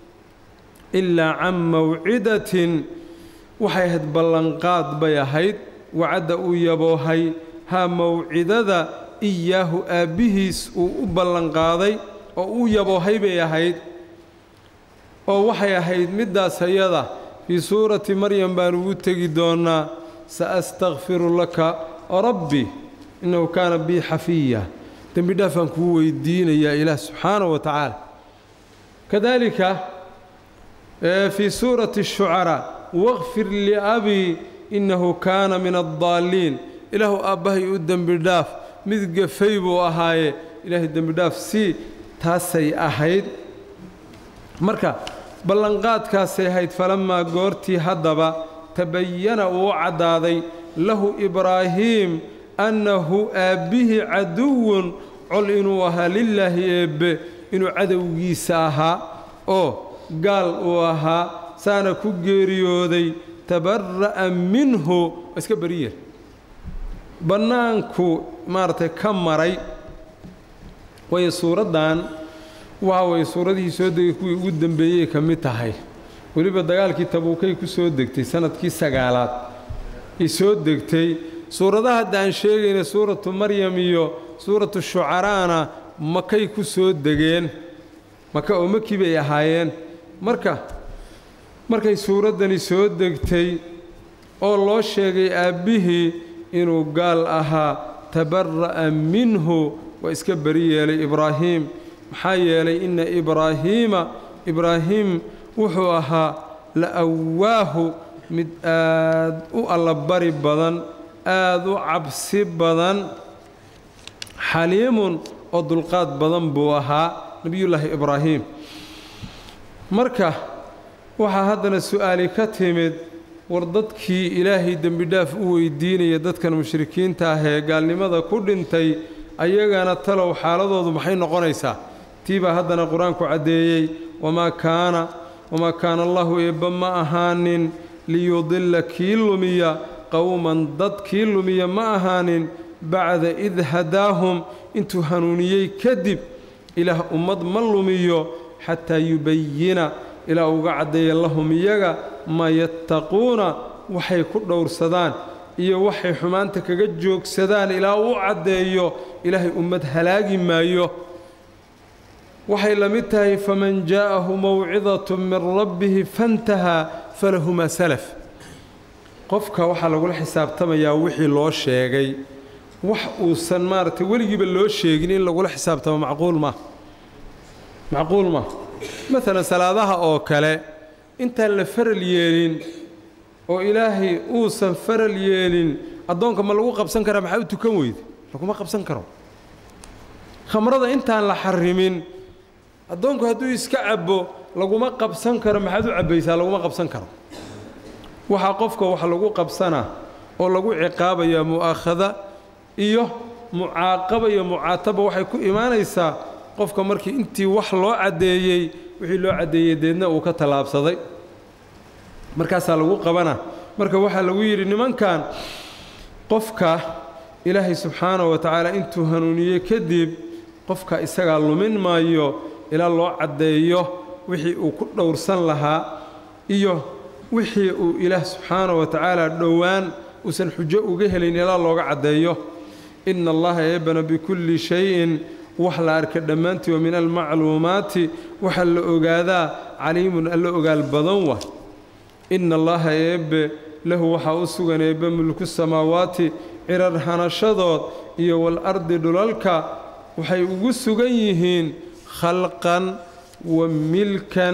A: ilaa can mawcidatin waxay ahayd ballanqaad bay ahayd wacadda uu yaboohay haa mawcidada iyaahu aabbihiis uu u ballanqaaday oo uu yaboohay bay ahayd oo waxay ahayd middaas ayada fii suurati maryam baan ugu tegi doonnaa saastakfiru laka rabbi innahu kaana bii xafiya dembi dhaafaan kuu weydiinayaa ilaah subxaanahu wa tacaala kadaalika fii suurati ashucaraa waqfir liabii innahu kaana min addaalliin ilaahu aabbahay u dembi dhaaf mid gafay buu ahaaye ilaahay dembi dhaaf sii taasay ahayd marka ballanqaadkaasay ahayd falammaa goortii haddaba tabayana uu u caddaaday lahu ibraahiim annahu aabbihii caduwun col inuu ahaa lilaahi eebbe inuu cadowgiisa ahaa oo gaal uu ahaa saana ku geeriyooday tabara'a minhu waa iska beriyer bannaanku maaragtay ka maray waayo suuraddan waxa waye suuradihii soo degay kuwii ugu dembeeyey ka mid tahay weliba dagaalkii tabuukay ku soo degtay sanadkii sagaalaad ay soo degtay suuradaha hadda aan sheegayna suuratu maryam iyo suuratu shucaraana makay ku soo degeen maka oo makii bay ahaayeen marka markay suuraddani soo degtay oo loo sheegay aabbihii inuu gaal ahaa tabara'a minhu waa iska beri yeelay ibraahiim maxaa yeelay inna ibraahiima ibraahiim wuxuu ahaa la awaahu mid aad u allabari badan aad u cabsi badan xaliimun oo dulqaad badan buu ahaa nebiyullaahi ibraahiim marka waxaa haddana su'aali ka timid war dadkii ilaahay dembidhaaf u weydiinaya dadkan mushrikiinta ah ee gaalnimada ku dhintay ayagana talow xaaladoodu maxay noqonaysaa tii baa haddana qur-aanku caddeeyey wamaa kaana wamaa kaana allahu eebba ma ahaanin liyudilla kii lumiya qowman dad kii lumiya ma ahaanin bacda id hadaahum intuu hanuuniyey kadib ilaah ummad ma lumiyo xataa yubayina ilaa uga caddeeya lahum iyaga maa yattaquuna waxay ku dhowrsadaan iyo waxay xumaanta kaga joogsadaan ilaa uu caddeeyo ilaahay ummad halaagi maayo waxay la mid tahay faman jaa'ahu mawcidatu min rabbihi fantahaa falahu maa salaf qofka waxaa lagula xisaabtamayaa wixii loo sheegay wax uusan maaragtay weligiiba loo sheegin in lagula xisaabtamo macquul ma macquul ma maalan salaadaha oo kale intaan la faral yeelin oo ilaahay uusan faral yeelin addoonka ma lagu qabsan karaa maxaa u tukan weyda laguma qabsan karo khamrada intaan la xarimin addoonku hadduu iska cabbo laguma qabsan karo maxaad u cabbaysaa laguma qabsan karo waxaa qofka wax lagu qabsanaa oo lagu ciqaabayaa mu'aakhada iyo mucaaqaba iyo mucaataba waxay ku imaanaysaa qofka markii intii wax loo caddeeyey wixii loo caddeeyey deedna uu ka tallaabsaday markaasaa lagu qabana marka waxaa lagu yidhi nimankan qofka ilaahay subxaanahu wa tacaala intuu hanuuniyey kadib qofka isagaa lumin maayo ilaa loo caddeeyo wixii uu ku dhowrsan lahaa iyo wixii uu ilaah subxaanahu wa tacaala dhowaan uusan xujo uga helayn ilaa looga caddeeyo ina allaha eebana bikulli shayin wax la arka dhammaantii wa min almacluumaati waxa la ogaadaa caliimun alla ogaal badan wa ina allaha eebbe lahu waxaa u sugan eebbe mulku samaawaati cirar hanashadood iyo walardi dhulalka waxay ugu sugan yihiin khalqan wa milkan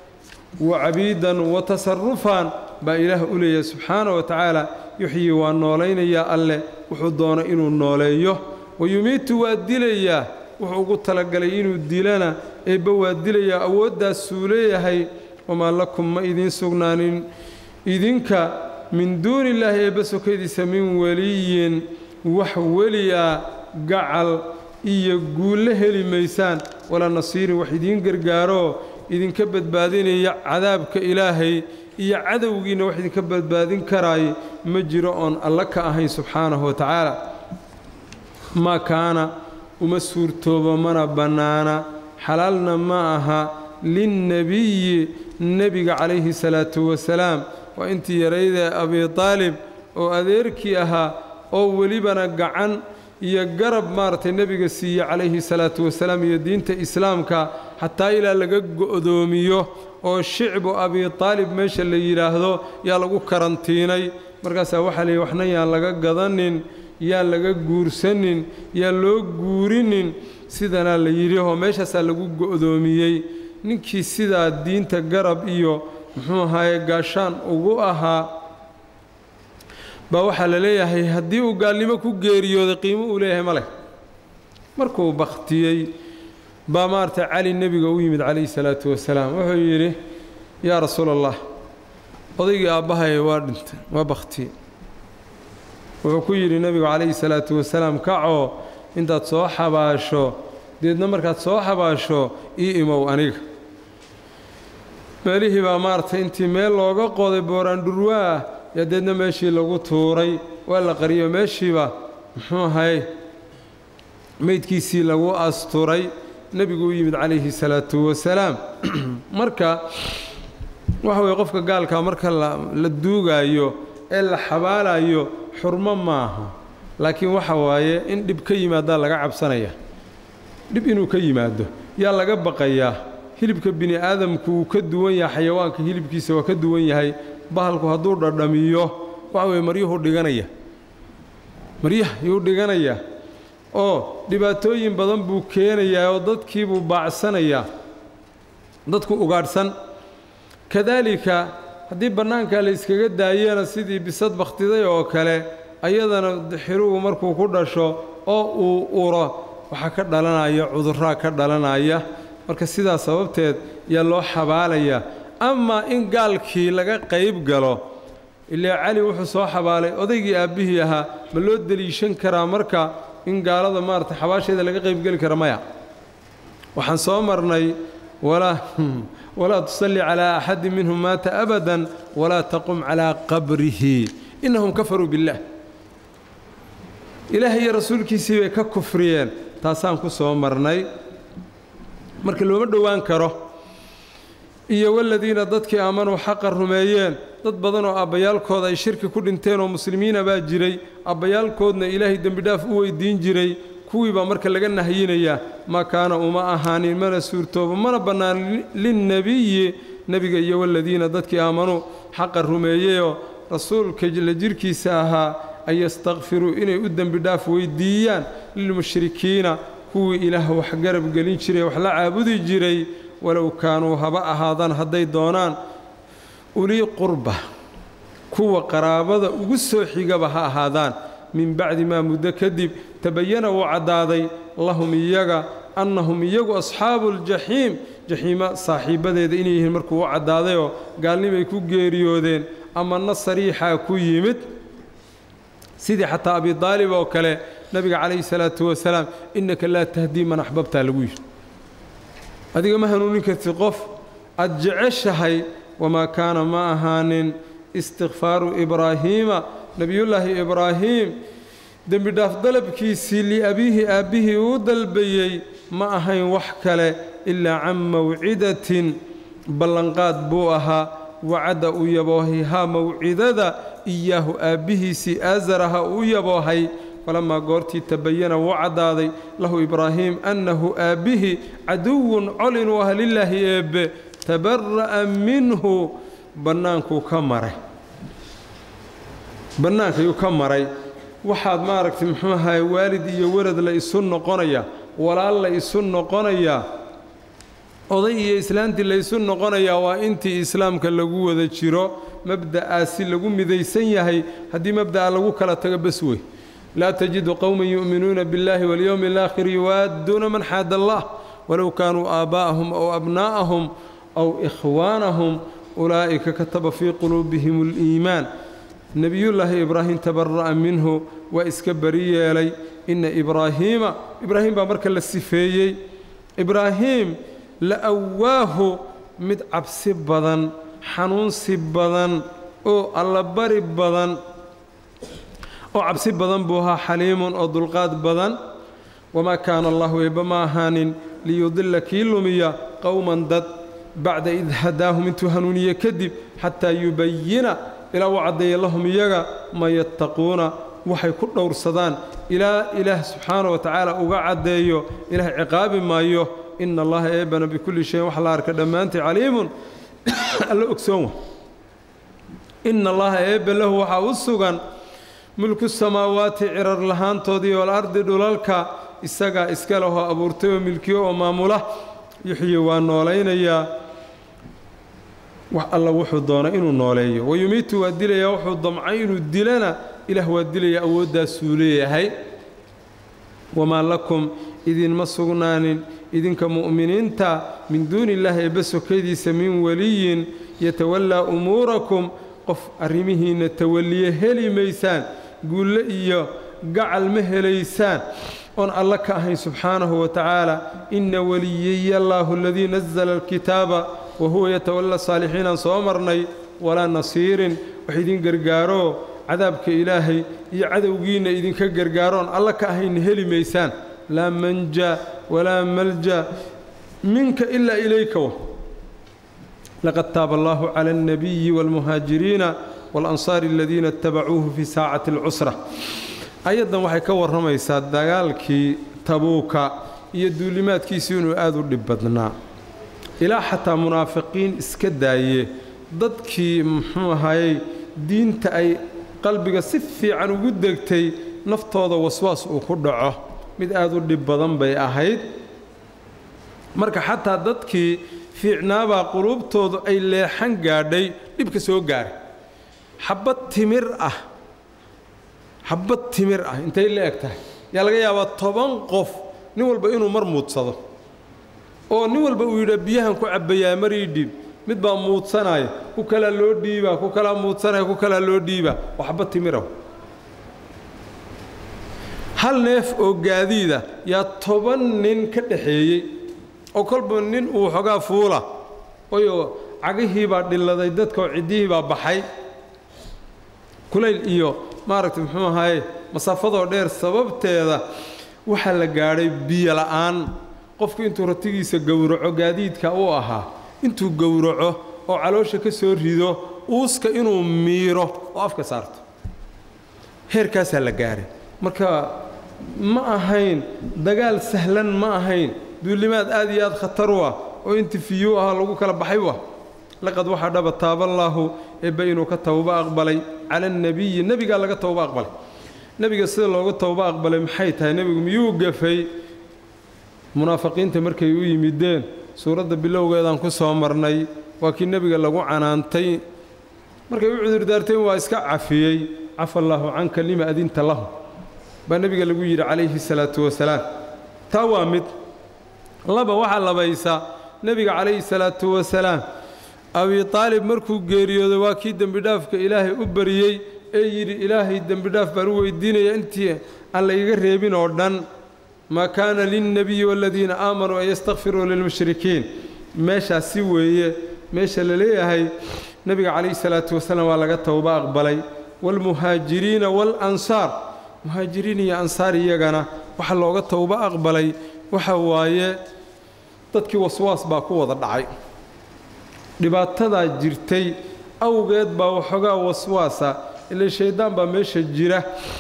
A: wa cabiidan wa tasarufan baa ilaah u leeyahay subxaana wa tacaala yuxyii waa noolaynayaa alleh wuxuu doono inuu nooleeyo wa yumiitu waa dilayaa wuxuu ugu talagalay inuu dilana eebbe waa dilayaa awooddaasuu leeyahay wamaa lakum ma idiin sugnaanin idinka min duuni illaahi eebbe sokadiisa min weliyin wax weli ah gacal iyo guulle heli maysaan walaa nasiirin wax idiin gargaaroo idinka badbaadinaya cadaabka ilaahay iyo cadowgiinna wax idinka badbaadin karaay ma jiro oon alla ka ahayn subxaanahu wa tacaala maa kaana uma suurtoobo mana bannaana xalaalna ma aha linnebiyi nebiga calayhi salaatu wasalaam waa intii yaraydee abi taalib oo adeerkii ahaa oo welibana gacan iyo garab maaragtay nebiga siiye calayhi salaatu wasalaam iyo diinta islaamka xataa ilaa laga go'doomiyo oo shicbu abi taalib meesha la yidhaahdo yaa lagu karantiinay markaasaa waxaa layidhi waxna yaan laga gadanin yaan laga guursanin yaan loo guurinin sidanaa la yidhi oo meeshaasaa lagu go'doomiyey ninkii sidaa diinta garab iyo muxuu ahaaye gaashaan ugu ahaa baa waxaa la leeyahay haddii uu gaalnimo ku geeriyooday qiimo uu leeyahay ma leh markuu bakhtiyey baa maaragtay cali nebiga u yimid calayhi salaatu wasalaam wuxuu yidhi yaa rasuula allah odaygii aabbahay waa dhintay waa bakhtiyey wuxuu ku yidhi nebigu calayhi salaatu wasalaam kacoo intaad soo xabaasho deedna markaad soo xabaasho ii imow aniga meelihii baa maaragtay intii meel looga qoday booraandhurwaah yaa deedna meeshii lagu tuuray waa la qariyo meeshiiba muxuu ahay meydkiisii lagu asturay nebigu u yimid calayhi salaatu wasalaam marka waxa weye qofka gaalkaa marka la duugaayo ee la xabaalayo xurmo maaha laakiin waxa waaye in dhib ka yimaadaa laga cabsanaya dhib inuu ka yimaado yaa laga baqayaa hilibka bini aadamku wuu ka duwan yahay xayawaanka hilibkiisa waa ka duwan yahay bahalku hadduu dhadhamiyo waxa weye maryuhuu dhiganaya maryaha yuu dhiganaya oo dhibaatooyin badan buu keenayaa oo dadkiibuu baacsanayaa dadku ugaadhsan kadaalika haddii bannaankaa la yskaga daayana sidii bisad bakhtiday oo kale ayadana xiruhu markuu ku dhasho oo uu uro waxaa ka dhalanaya cudurraa ka dhalanaya marka sidaas sababteed yaa loo xabaalayaa amaa in gaalkii laga qayb galo ilaa cali wuxuu soo xabaalay odaygii aabbihii ahaa ma loo deliishan karaa marka in gaalada maarata xabaasheeda laga qaybgeli kara maya waxaan soo marnay walaa tusalli calaa axadin minhum maata abadan walaa taqum calaa qabrihi innahum kafaruu biاllah ilaahay iyo rasuulkiisii bay ka kufriyeen taasaan ku soo marnay marka looma dhowaan karo iyo waladiina dadkii aamanuu xaqa rumeeyeen dad badan oo abbayaalkooda ay shirki ku dhinteen oo muslimiina baa jiray abbayaalkoodna ilaahay dembidhaaf u weydiin jiray kuwii baa marka laga nahyinayaa ma kaana uma ahaanin mana suurtoobo mana bannaan linnebiyi nebiga iyo waladiina dadkii aamanuu xaqa rumeeyeyoo rasuulka la jirhkiisa ahaa an yastakfiruu inay u dembidhaaf weydiiyaan lilmushrikiina kuwii ilaah wax garab gelin jiray wax la caabudi jiray walow kaanuu haba ahaadaan hadday doonaan ulii qurba kuwa qaraabada ugu soo xigaba ha ahaadaan min bacdi maa muddo kadib tabayana wuu caddaaday lahum iyaga annahum iyagu asxaabu ljaxiim jaxiima saaxiibbadeeda inay yihiin markuu u caddaadayoo gaalnimay ku geeriyoodeen ama na sariixaa ku yimid sidii xataa abi daalib oo kale nabiga calayhi salaatu wasalaam innaka laa tahdii man axbabtaa lagu yidhi adiga ma hanuunin kartid qof aad jeceshahay wamaa kaana ma ahaanin istikfaaru ibraahiima nebiyullaahi ibraahiim dembidhaaf dalabkiisii liabiihi aabbihii uu dalbayey ma ahayn wax kale ilaa can mawcidatin ballanqaad buu ahaa wacadda uu yaboohay haa mawcidada iyaahu aabbihiisii aasaraha uu yaboohay falamaa goortii tabayana wuu caddaaday lahu ibraahiim annahu aabbihii caduwun col inuu ah lilaahi eebbe tabara'a minhu bannaankuu ka maray bannaankayuu ka maray waxaad maaragtay muxuu ahaye waalid iyo welad la isu noqonayaa walaal la isu noqonayaa oday iyo islaantii la isu noqonayaa waa intii islaamka lagu wada jiro mabda'aasi lagu midaysan yahay haddii mabda'a lagu kala tago bas wey laa tajidu qowman yu'minuuna biاllahi walyowmi alaakhir yuwaadduuna man xaada allah walow kaanuu aabaa'ahum aw abnaa'ahum aw ikhwaanahum ulaa'ika kataba fii quluubihim اliimaan nebiyullaahi ibraahim tabara'a minhu waa iska bari yeelay inna ibraahiima ibraahim baa marka la sifeeyey ibraahiim la awaahu mid cabsi badan xanuunsi badan oo allabari badan oo cabsi badan buu ahaa xaliimun oo dulqaad badan wamaa kaana allahu eebba ma ahaanin liyudilla kii lumiya qowman dad bacda id hadaahum intuu hanuuniye kadib xataa yubayina ilaa uu caddeeya lahum iyaga ma yattaquuna waxay ku dhowrsadaan ilaa ilaah subxaana wa tacaala uga caddeeyo ilaah ciqaabi maayo ina allaha eebbana bikulli shayin wax la arka dhammaantii caliimun alla ogsoon wa ina allaha eebbe lahu waxaa u sugan mulku samaawaati cirar lahaantoodii walardi dhulalka isagaa iska lehoo abuurtay oo milkiyo oo maamula yuxyi waa noolaynayaa wax alla wuxuu doonay inuu nooleeyo wayumiitu waa dilayaa wuxuu damcay inuu dilana ilaah waa dilaya awooddaasuu leeyahay wamaa lakum idinma sugnaanin idinka mu'miniinta min duuni illaahi eebbe sokadiisa min weliyin yatawallaa umuurakum qof arrimihiinna tawalliye heli maysaan guulle iyo gacal ma helaysaan oon alla ka ahayn subxaanahu wa tacaala inna weliyaya allaahu aladii nazala alkitaaba wa huwa yatawalla saalixiinaan soo marnay walaa nasiirin wax idin gargaaroo cadaabka ilaahay iyo cadowgiinna idinka gargaaroon alla ka ahaynna heli maysaan laa manja walaa malja minka ilaa ilayka wa laqad taaba allaahu cala alnabiyi waalmuhaajiriina waalansaari aladiina itabacuuhu fii saacati alcusra ayaddan waxay ka warramaysaa dagaalkii tabuuka iyo duulimaadkiisii inuu aad u dhib badnaa ilaa xataa munaafiqiin iska daaye dadkii muxuu ahayey diinta ay qalbiga si fiican ugu degtay naftooda waswaas uu ku dhaco mid aad u dhib badan bay ahayd marka xataa dadkii fiicnaabaa quluubtoodu ay leexan gaadhay dhibka soo gaaray xabbad timir ah xabbad timir ah intay la eg tahay yaa laga yaabaa toban qof nin walba inuu mar muudsado oo nin walba uu yidhaa biyahan ku cabbayaa marii dhiib mid baa muudsanaya ku kalaa loo dhiibaa ku kalaa muudsanaya ku kalaa loo dhiibaa waa xabbad timiraw hal neef oo gaadiida yaa toban nin ka dhaxeeyey oo kolba nin uu xogaa fuula oyoo cagihii baa dhilladay dadka oo ciddihii baa baxay kulayl iyo maaragtay muxuu ahaye masaafadoo dheer sababteeda waxaa la gaadhay biyo la'aan qofku intuu ratigiisa gowraco gaadiidka uu ahaa intuu gowraco oo caloosha ka soo rido uuska inuu miiro oo afka saarto heerkaasaa la gaaray marka ma ahayn dagaal sahlan ma ahayn duulimaad aad iyo aad khatar u ah oo intifiyuu ahaa lagu kala baxay wa laqad waxaa dhaba taaballaahu eebba inuu ka towba aqbalay cala annebiyi nebigaa laga towba aqbalay nebiga sida looga towba aqbalay maxay tahay nebigu miyuu gafay munaafiqiinta markay u yimideen suuradda bilowgeedaan ku soo marnay waa kii nebiga lagu canaantay markay u cudurdaarteen waa iska cafiyey cafa allaahu canka lima adinta lahu baa nebiga lagu yidhi calayhi salaatu wasalaam taa waa mid laba waxaa labaysa nebiga calayhi salaatu wasalaam abi aalib markuu geeriyooday waa kii dembidhaafka ilaahay u bariyey ee yidhi ilaahay dembidhaaf baan u weydiinaya intii aan la iga reebin oo dhan maa kaana lilnebiyi waaladiina aamanuu an yastakfiruu lilmushrikiin meeshaasi weeye meesha la leeyahay nebiga calayhi salaatu wasalaam waa laga towba aqbalay waalmuhaajiriina waalansaar muhaajiriin iyo ansaar iyagana waxa looga towba aqbalay waxa waaye dadkii waswaas baa ku wada dhacay dhibaatadaa jirtay awgeed baa waxoogaa waswaasa ila shayddaan baa meesha jira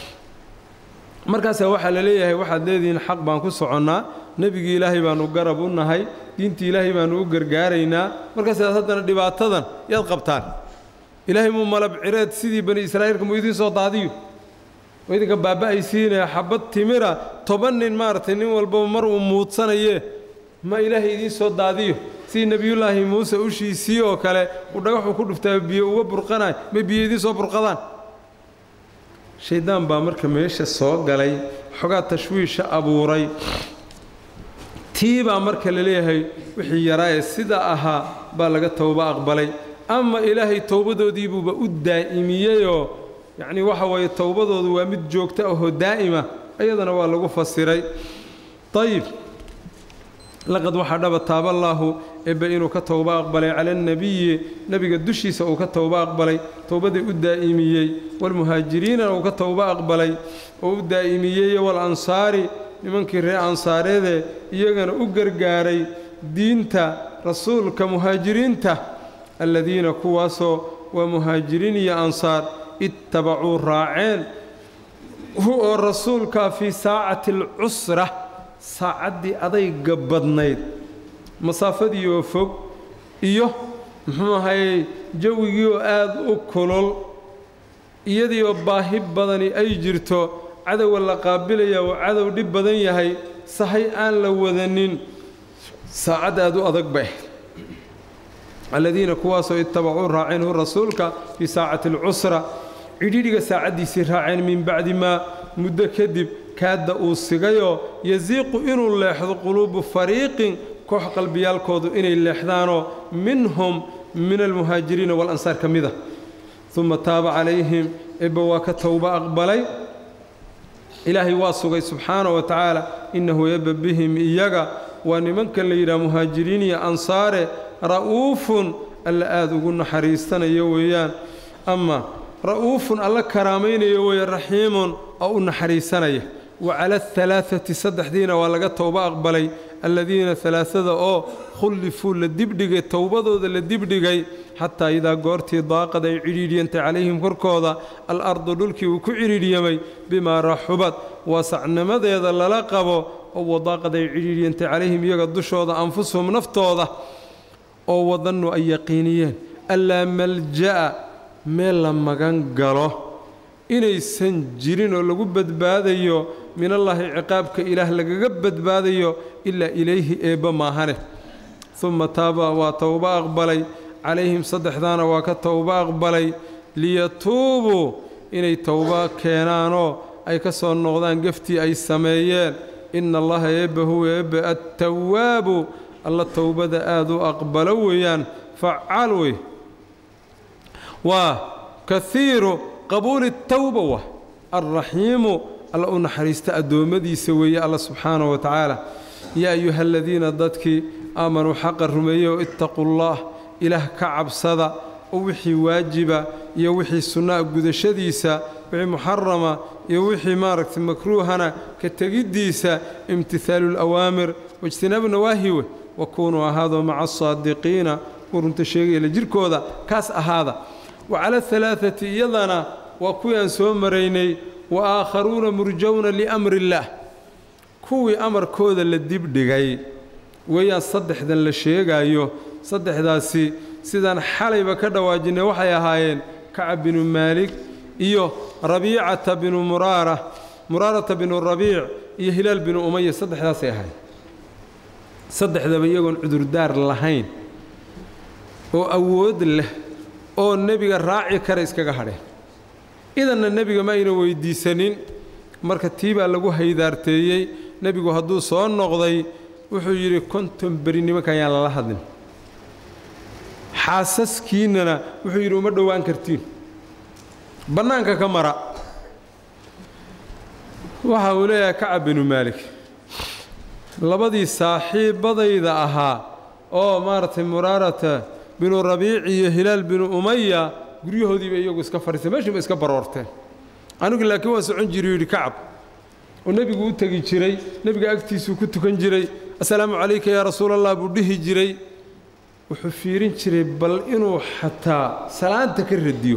A: markaasaa waxaa la leeyahay waxaad leedihiin xaq baan ku soconnaa nebigii ilaahay baannu garab u nahay diintii ilaahay baannu u gargaaraynaa markaasaad haddana dhibaatadan yaad qabtaan ilaahay muu malab cireed sidii bani israa'iilka muu idiin soo daadiyo oo idinka baaba'aysiinaya xabad timira toban nin maaragtay nin walbaba mar uu muudsanayee ma ilaahay idiin soo daadiyo sidii nebiyullaahi muuse ushiisii oo kale uu dhagaxuu ku dhuftaa biyo uga burqanayo may biyo idiin soo burqadaan shayddaan baa marka meesha soo galay xogaa tashwiisha abuuray tii baa marka la leeyahay wixii yaraayee sidaa ahaa baa laga towba aqbalay ama ilaahay towbadoodiibuuba u daa'imiyeyoo yacnii waxa weeye towbadoodu waa mid joogta ahoo daa'ima iyadana waa lagu fasiray ayib laqad waxaa dhaba taaballaahu ebbe inuu ka towba aqbalay cala annebiyi nebiga dushiisa uu ka towba aqbalay towbadii u daa'imiyey waalmuhaajiriinana uu ka towba aqbalay oo u daa'imiyey waalansaari nimankii reer ansaareedee iyagana u gargaaray diinta rasuulka muhaajiriinta alladiina kuwaasoo waa muhaajiriin iyo ansaar ittabacuu raaceen hu oo rasuulkaa fii saacati alcusra saacaddii adayga badnayd masaafadii oo fog iyo muxuu ahayey jawigii oo aad u kulul iyadii oo baahi badani ay jirto cadowga la qaabilaya uu cadow dhib badan yahay sahay aan la wadanin saacad aad u adag bay aladiina kuwaasoo ittabacuu raaceen hu rasuulka fii saacati alcusra cidhidhiga saacaddiisii raaceen min bacdi maa muddo kadib kaadda uu sigayoo yasiiqu inuu leexdo quluubu fariiqin koox qalbiyaalkoodu inay leexdaanoo minhum min almuhaajiriina waalansaar ka mid a uma taaba calayhim ebba waa ka towba aqbalay ilaahay waa sugay subxaanahu wa tacaala innahu ebba bihim iyaga waa nimankan la yidhaha muhaajiriin iyo ansaare ra'uufun alla aada ugu naxariistanayo weeyaan ama ra'uufun alla karaamaynayo weeye raxiimun oo u naxariisanaya wa cala alhalaaati saddexdiina waa laga towba aqbalay alladiina halaaada oo khullifuu la dibdhigay towbadooda la dibdhigay xataa idaa goortii daaqad ay cidhiidhyantay calayhim korkooda al-ardu dhulkii uu ku cidhiidhyamay bimaa raxubad waasacnimadeeda lala qabo oo wadaaqad ay cidhiidhyantay calayhim iyaga dushooda anfusuhum naftooda oo wadannu ay yaqiiniyeen allaa malja'a meel la magan galo inaysan jirin oo lagu badbaadayo minallaahi ciqaabka ilaah lagaga badbaadayo ilaa ilayhi eebba maahane uma taaba waa towba aqbalay calayhim saddexdaana waa ka towba aqbalay liyatuubuu inay towba keenaanoo ay ka soo noqdaan geftii ay sameeyeen ina allaha eebba huwa eebbe attawaabu alla towbada aada u aqbalo weeyaan facaal wey waa kahiiru qabuuli tawba wa alraxiimu alla u naxariista addoommadiisa weeye alla subxaanahu wa tacaala yaa ayuha aladiina dadkii aamanuu xaqa rumeeyeoo ittaquu allaah ilaah ka cabsada oo wixii waajiba iyo wixii sunnaa gudashadiisa wixii muxarama iyo wixii maaragtay makruuhana ka tegiddiisa imtihaalu alawaamir waijtinaabu nawaahi wey wakuunuu ahaadoo maca asaadiqiina kuwa runta sheegaya la jirkooda kaas ahaada wa cala alhalaaati iyadana waa kuwii aan soo maraynay wa aakharuuna murjawna liamri illaah kuwii amarkooda la dibdhigay weeyaan saddexdan la sheegaayo saddexdaasi sidaan xalayba ka dhawaajinay waxay ahaayeen kacab binu maalik iyo rabiicata binu muraara muraarata binu rabiic iyo hilaal binu umaya saddexdaasay ahayd saddexdaba iyagoon cudurdaar lahayn oo awood leh oo nebiga raaci kara iskaga hadheen idanna nebiga ma ayna weyddiisanin marka tii baa lagu haydaarteeyey nebigu hadduu soo noqday wuxuu yidhi konton beri nimankan yaan lala hadlin xaasaskiinnana wuxuu yidhi uma dhowaan kartiin bannaanka ka mara waxa uu leeyahay kacab binu maalik labadii saaxiibbadayda ahaa oo maaragtay muraarata binu rabiic iyo hilaal binu umaya guryahoodiiba iyagu iska fadhiistay meeshiiba iska baroorteen anigu laakiin waan socon jiray yidhi kacab oo nebigu u tegi jiray nebiga agtiisuu ku tukan jiray assalaamu calayka yaa rasuulallah buu dhihi jiray wuxuu fiirin jiray bal inuu xataa salaanta ka radiyo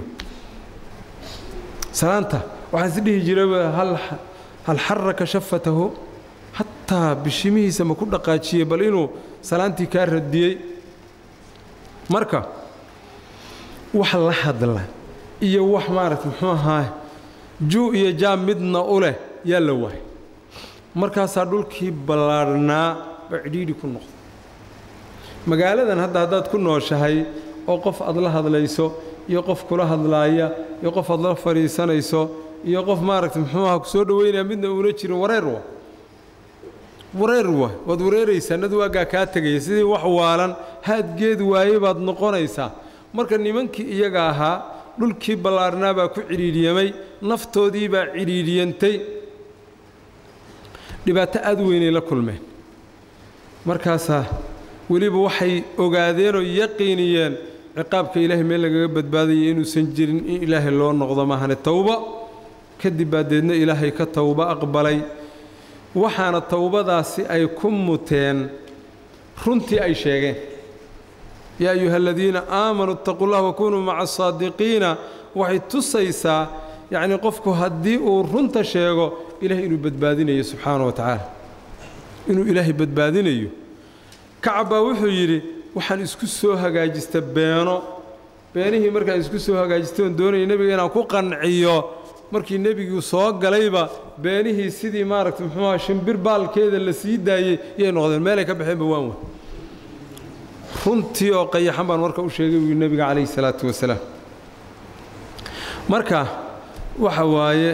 A: salaanta waxaan is dhihi jirayba hal hal xaraka shafatahu hataa bishimihiisa ma ku dhaqaajiyey bal inuu salaantii kaa radiyey marka wax la hadla iyo wax maaragta muxuu ahaa juu iyo jaam midna u leh yaa la waayay markaasaa dhulkii ballaadhnaa baa cidhiidhi ku noqday magaaladan hadda haddaad ku nooshahay oo qof aad la hadlayso iyo qof kula hadlaaya iyo qof aad la fadhiisanayso iyo qof maaragta muxuu aha ku soo dhowaynaya midna uuna jirin wareer wa wareer wa waad wareeraysaa nad waagaa kaa tegaya sidii wax waalan haadgeed waaye baad noqonaysaa marka nimankii iyaga ahaa dhulkii ballaarhnaa baa ku cidhiidhyamay naftoodii baa cidhiidhyantay dhibaato aad weynay la kulmeen markaasaa weliba waxay ogaadeenoo yaqiiniyeen ciqaabka ilaahay meel lagaga badbaadaya inuusan jirin in ilaahay loo noqdo maahane towba kadib baa deedna ilaahay ka towba aqbalay waxaana towbadaasi ay ku muteen runtii ay sheegeen yaa ayuha aladiina aamanuu itaquu llah wakunuu maca asaadiqiina waxay tusaysaa yacnii qofku haddii uu runta sheego ilahay inuu badbaadinayo subxaana wa tacaala inuu ilaahay badbaadinayo kacab baa wuxuu yidhi waxaan isku soo hagaajista beeno beenihii markaan isku soo hagaajistay oon doonaya nebiga inaan ku qanciyo markii nebiguu soo galayba beenihii sidii maaragta muxuu aha shimbir baalkeeda la sii daayey yay noqdeen meelay ka baxeenba waan wey runtii oo qayaxan baan marka u sheegay buu nebiga calayhi salaatu wasalaam marka waxa waaye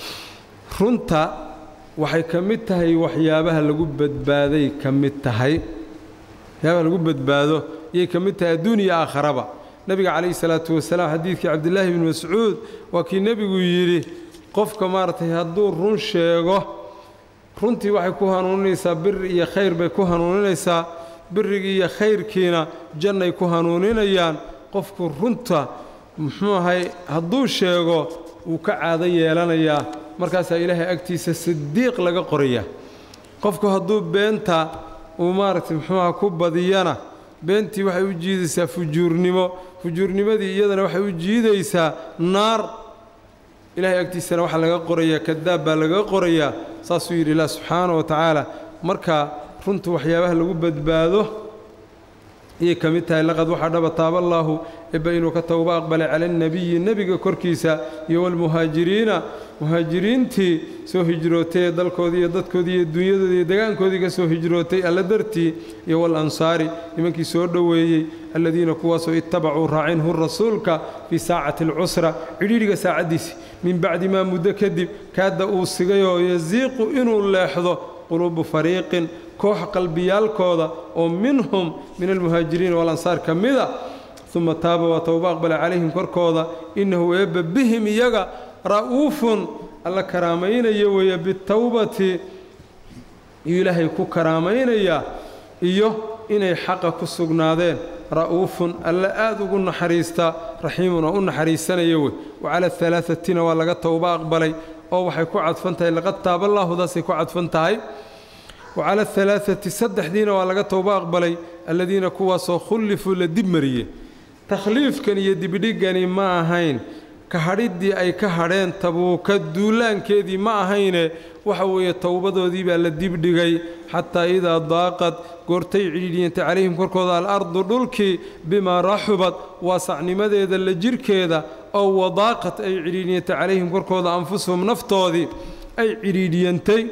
A: runta waxay ka mid tahay waxyaabaha lagu badbaaday ka mid tahay waxyaabaha lagu badbaado yay ka mid tahay adduun iyo aakharaba nebiga calayhi salaatu wasalaam xadiidkii cabdillaahi bni mascuud waa kii nebigu yidhi qofka maaragtay hadduu run sheego runtii waxay ku hanuuninaysaa biri iyo khayr bay ku hanuuninaysaa birigii iyo khayrkiina jannay ku hanuuninayaan qofku runta muxuu ahay hadduu sheego wuu ka caado yeelanayaa markaasaa ilaahay agtiisa sidiiq laga qorayaa qofku hadduu beenta uu maaragtay muxuuaha ku badiyana beentii waxay u jiidaysaa fujuurnimo fujuurnimadii iyadana waxay u jiidaysaa naar ilaahay agtiisana waxaa laga qorayaa kadaab baa laga qorayaa saasuu yidhi ilah subxaana wa tacaala marka runtu waxyaabaha lagu badbaado ayay ka mid tahay laqad waxaa dhaba taaballaahu ebba inuu ka towba aqbalay cala alnebiyi nebiga korkiisa iyo walmuhaajiriina muhaajiriintii soo hijrootay ee dalkoodii iyo dadkoodii iyo dunyadoodii iyo degaankoodii ka soo hijrootay alla dartii iyo walansaari nimankii soo dhoweeyey alladiina kuwaasoo ittabacuu raacinhu rasuulka fii saacati alcusra cidhiidhiga saacaddiisi min bacdi maa muddo kadib kaadda uu sigayoo yasiiqu inuu leexdo quluubu fariiqin koox qalbiyaalkooda oo minhum min almuhaajiriina walansaar ka mida uma taaba waa towba aqbala calayhim korkooda innahu eebba bihim iyaga ra'uufun alla karaamaynayo weeye bitowbati iyuu ilaahay ku karaamaynayaa iyo inay xaqa ku sugnaadeen ra'uufun alla aad ugu naxariista raxiimun oo u naxariisanaya wey wacala alaaثatina waa laga towba aqbalay oo waxay ku cadfan tahay laqad taaballaahudaasay ku cadfan tahay wa cala ahalaaati saddexdiina waa laga towbo aqbalay alladiina kuwaasoo khullifuu la dib mariyey takhliifkan iyo dibdhigani ma ahayn ka hadhiddii ay ka hadheen tabuuka duulaankeedii ma ahayne waxa weeye towbadoodii baa la dibdhigay xataa idaa daaqad goortay cidhiidhiyantay calayhim korkooda alardu dhulkii bimaa raxubad waasacnimadeeda la jirhkeeda oo wadaaqad ay cidhiidhiyantay calayhim korkooda anfusuhum naftoodii ay cidhiidhiyantay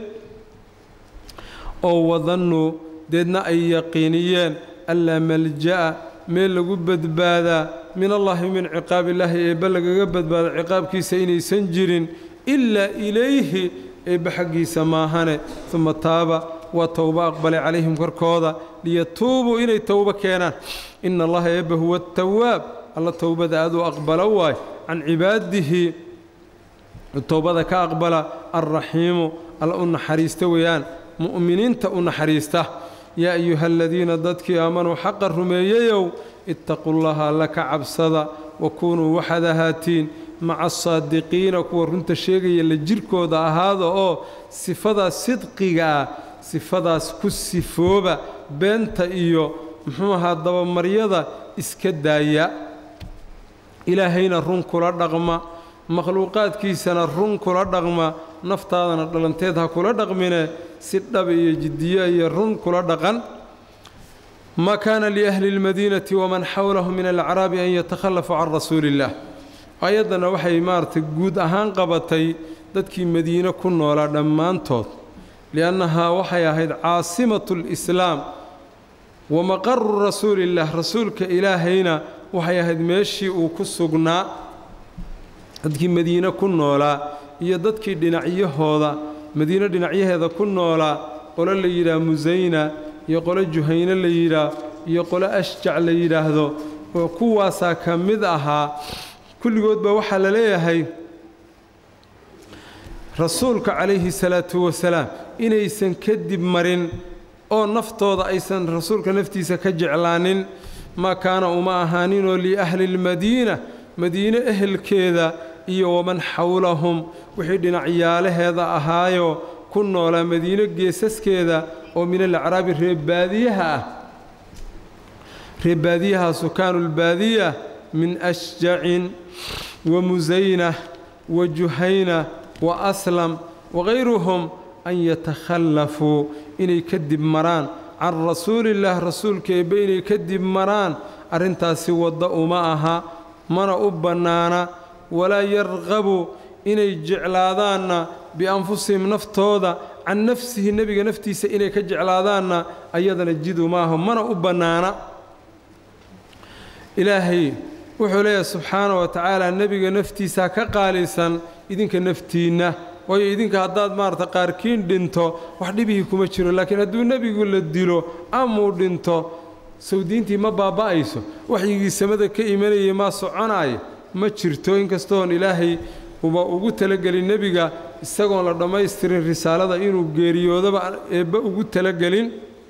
A: oo wadannuu deedna ay yaqiiniyeen allaa malja'a meel lagu badbaadaa min allaahi min ciqaabillaahi eebba lagaga badbaado ciqaabkiisa inaysan jirin ilaa ilayhi eebba xaggiisa maahane uma taaba waa towbo aqbalay calayhim korkooda liyatuubuu inay towbo keenaan ina allaha eebba huwa atawaab alla towbada aaduu aqbalo waay can cibaadihi towbada ka aqbala alraxiimu alla u naxariista weeyaan mu'miniinta u naxariista yaa ayuha aladiina dadkii aamanuu xaqa rumeeyeyow ittaquu llaha alla ka cabsada wa kuunuu waxaad ahaatiin maca asaadiqiina kuwa runta sheegaya la jirkooda ahaada oo sifadaas sidqiga ah sifadaas ku sifooba beenta iyo muxuu ahaa dabamaryada iska daaya ilaahayna run kula dhaqma makhluuqaadkiisana run kula dhaqma naftaadana dhalanteed ha kula dhaqmine si dhab iyo jiddiyo iyo run kula dhaqan ma kaana liahli اlmadiinati waman xawlahu min alacraabi an yatakhallafuu can rasuuli اllah ayaddana waxay maaragtay guud ahaan qabatay dadkii madiine ku noolaa dhammaantood liannahaa waxay ahayd caasimatu اlislaam wa maqaru rasuuli اllah rasuulka ilaahayna waxay ahayd meeshii uu ku sugnaa dadkii madiine ku noolaa iyo dadkii dhinacyahooda madiine dhinacyaheeda ku noolaa qolo la yidhaah musayna iyo qolo juhayne la yidhaah iyo qolo ashjac la yidhaahdo oo kuwaasaa ka mid ahaa kulligood baa waxaa la leeyahay rasuulka calayhi salaatu wasalaam inaysan kadib marin oo naftooda aysan rasuulka naftiisa ka jeclaanin maa kaana uma ahaaninoo liahli lmadiina madiine ehelkeeda iyo waman xawlahum wixii dhinacyaalaheeda ahaayo ku noolaa madiine geesaskeeda oo min alacraabi reebaadiyaha ah reebaadiyaha sukaanu lbaadiya min ashjacin wa musayna wa juhayna wa aslam wakayruhum an yatakhallafuu inay kadib maraan can rasuulillaah rasuulka eebbe inay kadib maraan arrintaasi wadda uma aha mana u bannaana walaa yarqabu inay jeclaadaanna bianfusihim naftooda can nafsihi nebiga naftiisa inay ka jeclaadaanna ayadana jidu maaha mana u bannaana ilaahay wuxuu leeyahay subxaana wa tacaala nebiga naftiisa ka qaalisan idinka naftiinna waayo idinka haddaad maarata qaarkiin dhinto wax dhibihii kuma jiro laakiin hadduu nebigu la dilo amuu dhinto sawdiintii ma baaba'ayso waxyigii samada ka imanayay maa soconaaya ma jirto inkastoon ilaahay uba ugu talagelin nebiga isagoon la dhammaystirin risaalada inuu geeriyoodaba eebba ugu talagelin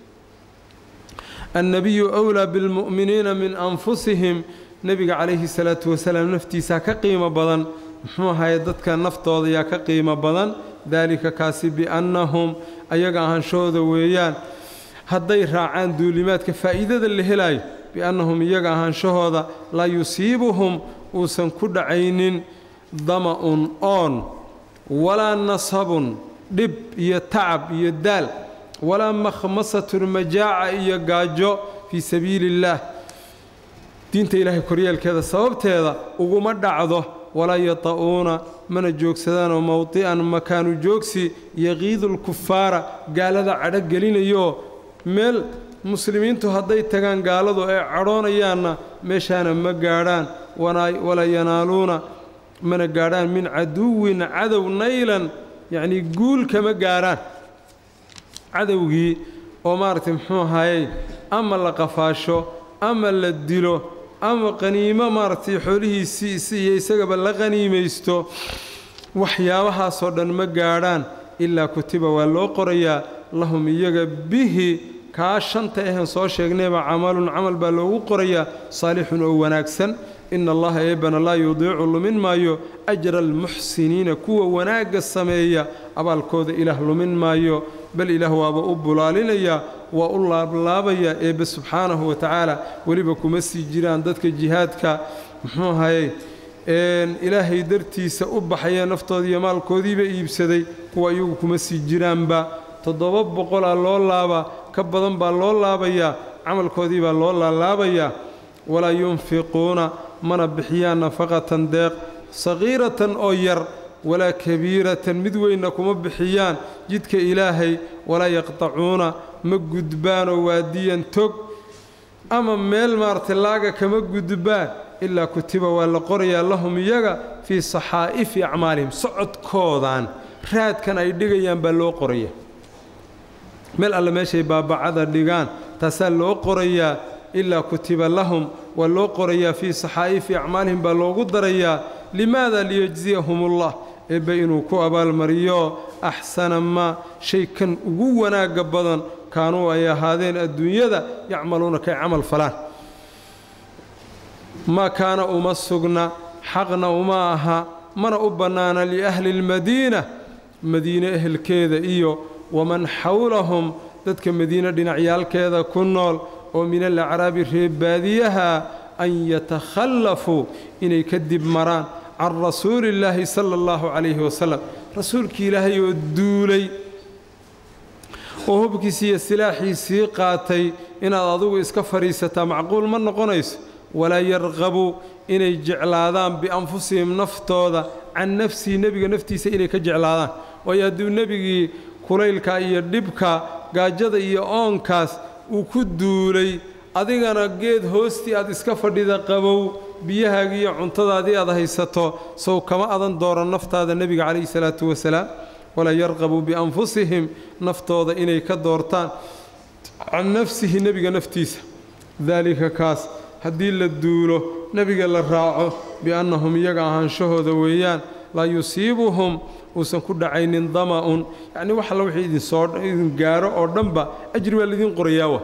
A: annabiyu wlaa bilmu'miniina min anfusihim nebiga calayhi salaatu wasalaam naftiisaa ka qiimo badan muxuu ahaye dadka naftooda yaa ka qiimo badan daalika kaasi biannahum ayaga ahaanshahooda weeyaan hadday raacaan duulimaadka faa'iidada la helaayo biannahum iyaga ahaanshahooda laa yusiibuhum uusan ku dhacaynin dama'un oon walaa nasabun dhib iyo tacab iyo daal walaa makhmasatun majaaca iyo gaajo fii sabiili illaah diinta ilaahay koryeelkeeda sababteeda uguma dhacdo walaa yata'uuna mana joogsadaanoo mowdi'an makaanu joogsi yaqiidu lkufaara gaalada cadho gelinayooo meel muslimiintu hadday tagaan gaaladu ay cadhoonayaanna meeshaana ma gaadhaan walaa yanaaluuna mana gaadhaan min caduwin cadow naylan yacnii guul kama gaadhaan cadowgii oo maaragtay muxuu ahayey ama la qafaasho ama la dilo ama qaniimo maaragtay xoolihiisii iyo isagaba la qaniimaysto waxyaabahaasoo dhan ma gaadhaan ilaa kutiba waa loo qorayaa lahum iyaga bihi kaa shanta ahen soo sheegnayba camalun camal baa loogu qorayaa saalixun oo wanaagsan ina allaha eebbana laa yudiicu lumin maayo ajra almuxsiniina kuwa wanaagga sameeya abaalkooda ilaah lumin maayo bal ilaah waaba u bulaalinayaa waa u laablaabayaa eebbe subxaanahu wa tacaala weliba kuma sii jiraan dadka jihaadka muxuu ahayey ilaahay dartiisa u baxaya naftooda iyo maalkoodiiba iibsaday kuwa iyagu kuma sii jiraanba toddoba boqolaa loo laabaa ka badan baa loo laabayaa camalkoodii baa loo laalaabayaa walaa yunfiquuna mana bixiyaan nafaqatan deeq saqiiratan oo yar walaa kabiiratan mid weynna kuma bixiyaan jidka ilaahay walaa yaqtacuuna ma gudbaanoo waadiyan tog ama meel maaragtay laaga kama gudbaan ilaa kutiba waa la qorayaa lahum iyaga fii saxaa'ifi acmaalihim socodkoodan raadkan ay dhigayaan baa loo qoraya meel alle meeshay baabacada dhigaan taasaa loo qorayaa ilaa kutiba lahum waa loo qorayaa fii saxaa'ifi acmaalihim baa loogu darayaa limaada liyajziyahumullah eebbe inuu ku abaalmariyo axsana maa shay kan ugu wanaagga badan kaanuu ay ahaadeen adduunyada yacmaluuna kay camal falaan ma kaana uma sugna xaqna uma aha mana u bannaana liahli lmadiina madiine ehelkeeda iyo waman xawlahum dadka madiine dhinacyaalkeeda ku nool oo min alacraabi reebaadiyaha an yatakhallafuu inay kadib maraan can rasuulillaahi sala allahu calayhi wasalam rasuulkii ilaahay oo duulay oo hubkiisii iyo silaaxiisii qaatay inaad adugu iska fadhiisataa macquul ma noqonayso walaa yarqabuu inay jeclaadaan bianfusihim naftooda can nafsihi nebiga naftiisa inay ka jeclaadaan waayo hadduu nebigii kulaylka iyo dhibka gaajada iyo oonkaas uu ku duulay adigana geed hoostii aad iska fadhida qabow biyahaagii iyo cuntadaadii aad haysato sow kama adan dooran naftaada nebiga calayhi salaatu wasalaam walaa yarqabuu bianfusihim naftooda inay ka doortaan can nafsihi nebiga naftiisa daalika kaas haddii la duulo nebiga la raaco biannahum iyaga ahaanshahooda weeyaan laa yusiibuhum uusan ku dhacaynin dama'un yacnii wax alla wixii idinsoo idin gaaro oo dhanba ajri baa laydin qorayaawa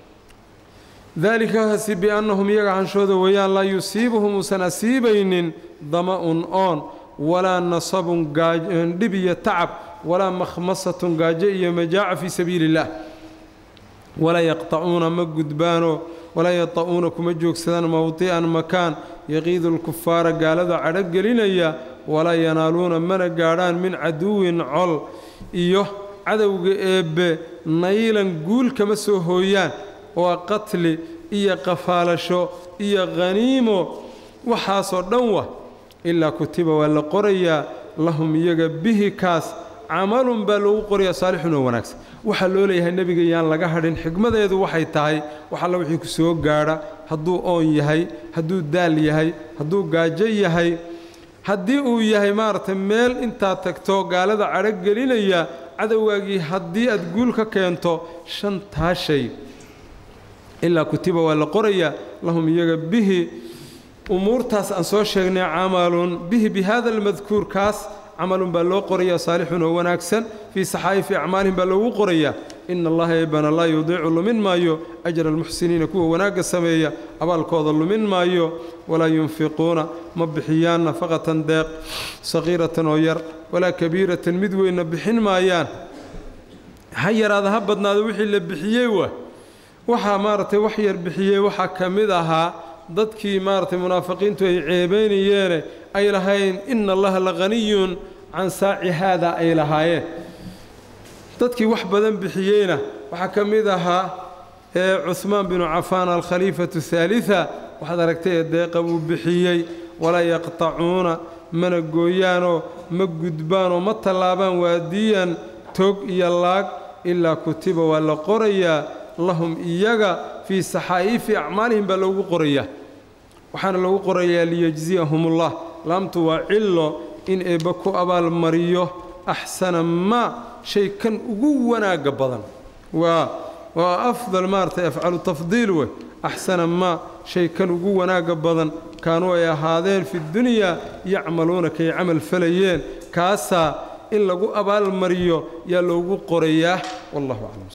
A: daalikaasi biannahum iyaga ahaanshahooda weeyaan laa yusiibuhum uusan asiibaynin dama'un oon walaa nasabun dhib iyo tacab walaa makhmasatun gaajo iyo majaaca fii sabiili illaah walaa yaqtacuuna ma gudbaano walaa yata'uuna kuma joogsadaan mowdi'an makaan yaqiidu lkufaara gaalada cadho gelinaya walaa yanaaluuna mana gaadhaan min caduwin col iyo cadowga eebbe naylan guul kama soo hooyaan waa qatli iyo qafaalasho iyo khaniimo waxaasoo dhan wa ilaa kutiba waa la qorayaa lahum iyaga bihi kaas camalun baa loogu qorayaa saalixun oo wanaagsan waxaa loo leeyahay nebiga yaan laga hadhin xigmadeedu waxay tahay wax alla wixii ku soo gaadha hadduu oon yahay hadduu daal yahay hadduu gaajo yahay haddii uu yahay maaragtay meel intaad tagto gaalada cadho gelinaya cadowgaagii haddii aad guul ka keento shantaa shay ilaa kutiba waa la qorayaa lahum iyaga bihi umuurtaas aan soo sheegnay camalun bihi bi hada almadkuur kaas camalun baa loo qorayaa saalixun oo wanaagsan fii saxaa'ifi acmaalihim baa loogu qorayaa ina allaha eebana laa yudiicu lumin maayo ajra almuxsiniina kuwa wanaagga sameeya abaalkooda lumin maayo walaa yunfiquuna ma bixiyaan nafaqatan deeq saqiiratan oo yar walaa kabiiratan mid weynna bixin maayaan ha yaraada ha badnaado wixii la bixiyey wa waxaa maaragtay wax yar bixiyey waxaa ka mid ahaa dadkii maaragtay munaafiqiintu ay ceebaynayeene ay lahayn ina allaha la haniyun can saaci haada ay lahaayeen dadkii wax badan bixiyeyna waxaa ka mid ahaa cuhmaan binu cafaan alkhaliifatu haalida waxaad aragtay ee deeqa uu bixiyey walaa yaqtacuuna mana gooyaanoo ma gudbaanoo ma tallaabaan waadiyan tog iyo laag ilaa kutiba waa la qorayaa lahum iyaga fii saxaa'ifi acmaalihim baa loogu qorayaa waxaana loogu qorayaa liyajziyahumullah laamtu waa cillo in eebba ku abaalmariyo axsana maa shay kan ugu wanaagga badan waa waa afdal maaratay afcalu tafdiil wey axsana maa shay kan ugu wanaagga badan kaanuu ay ahaadeen fi dunyaa yacmaluuna kay camal falayeen kaasaa in lagu abaalmariyo yaa loogu qorayaa wallahu aclam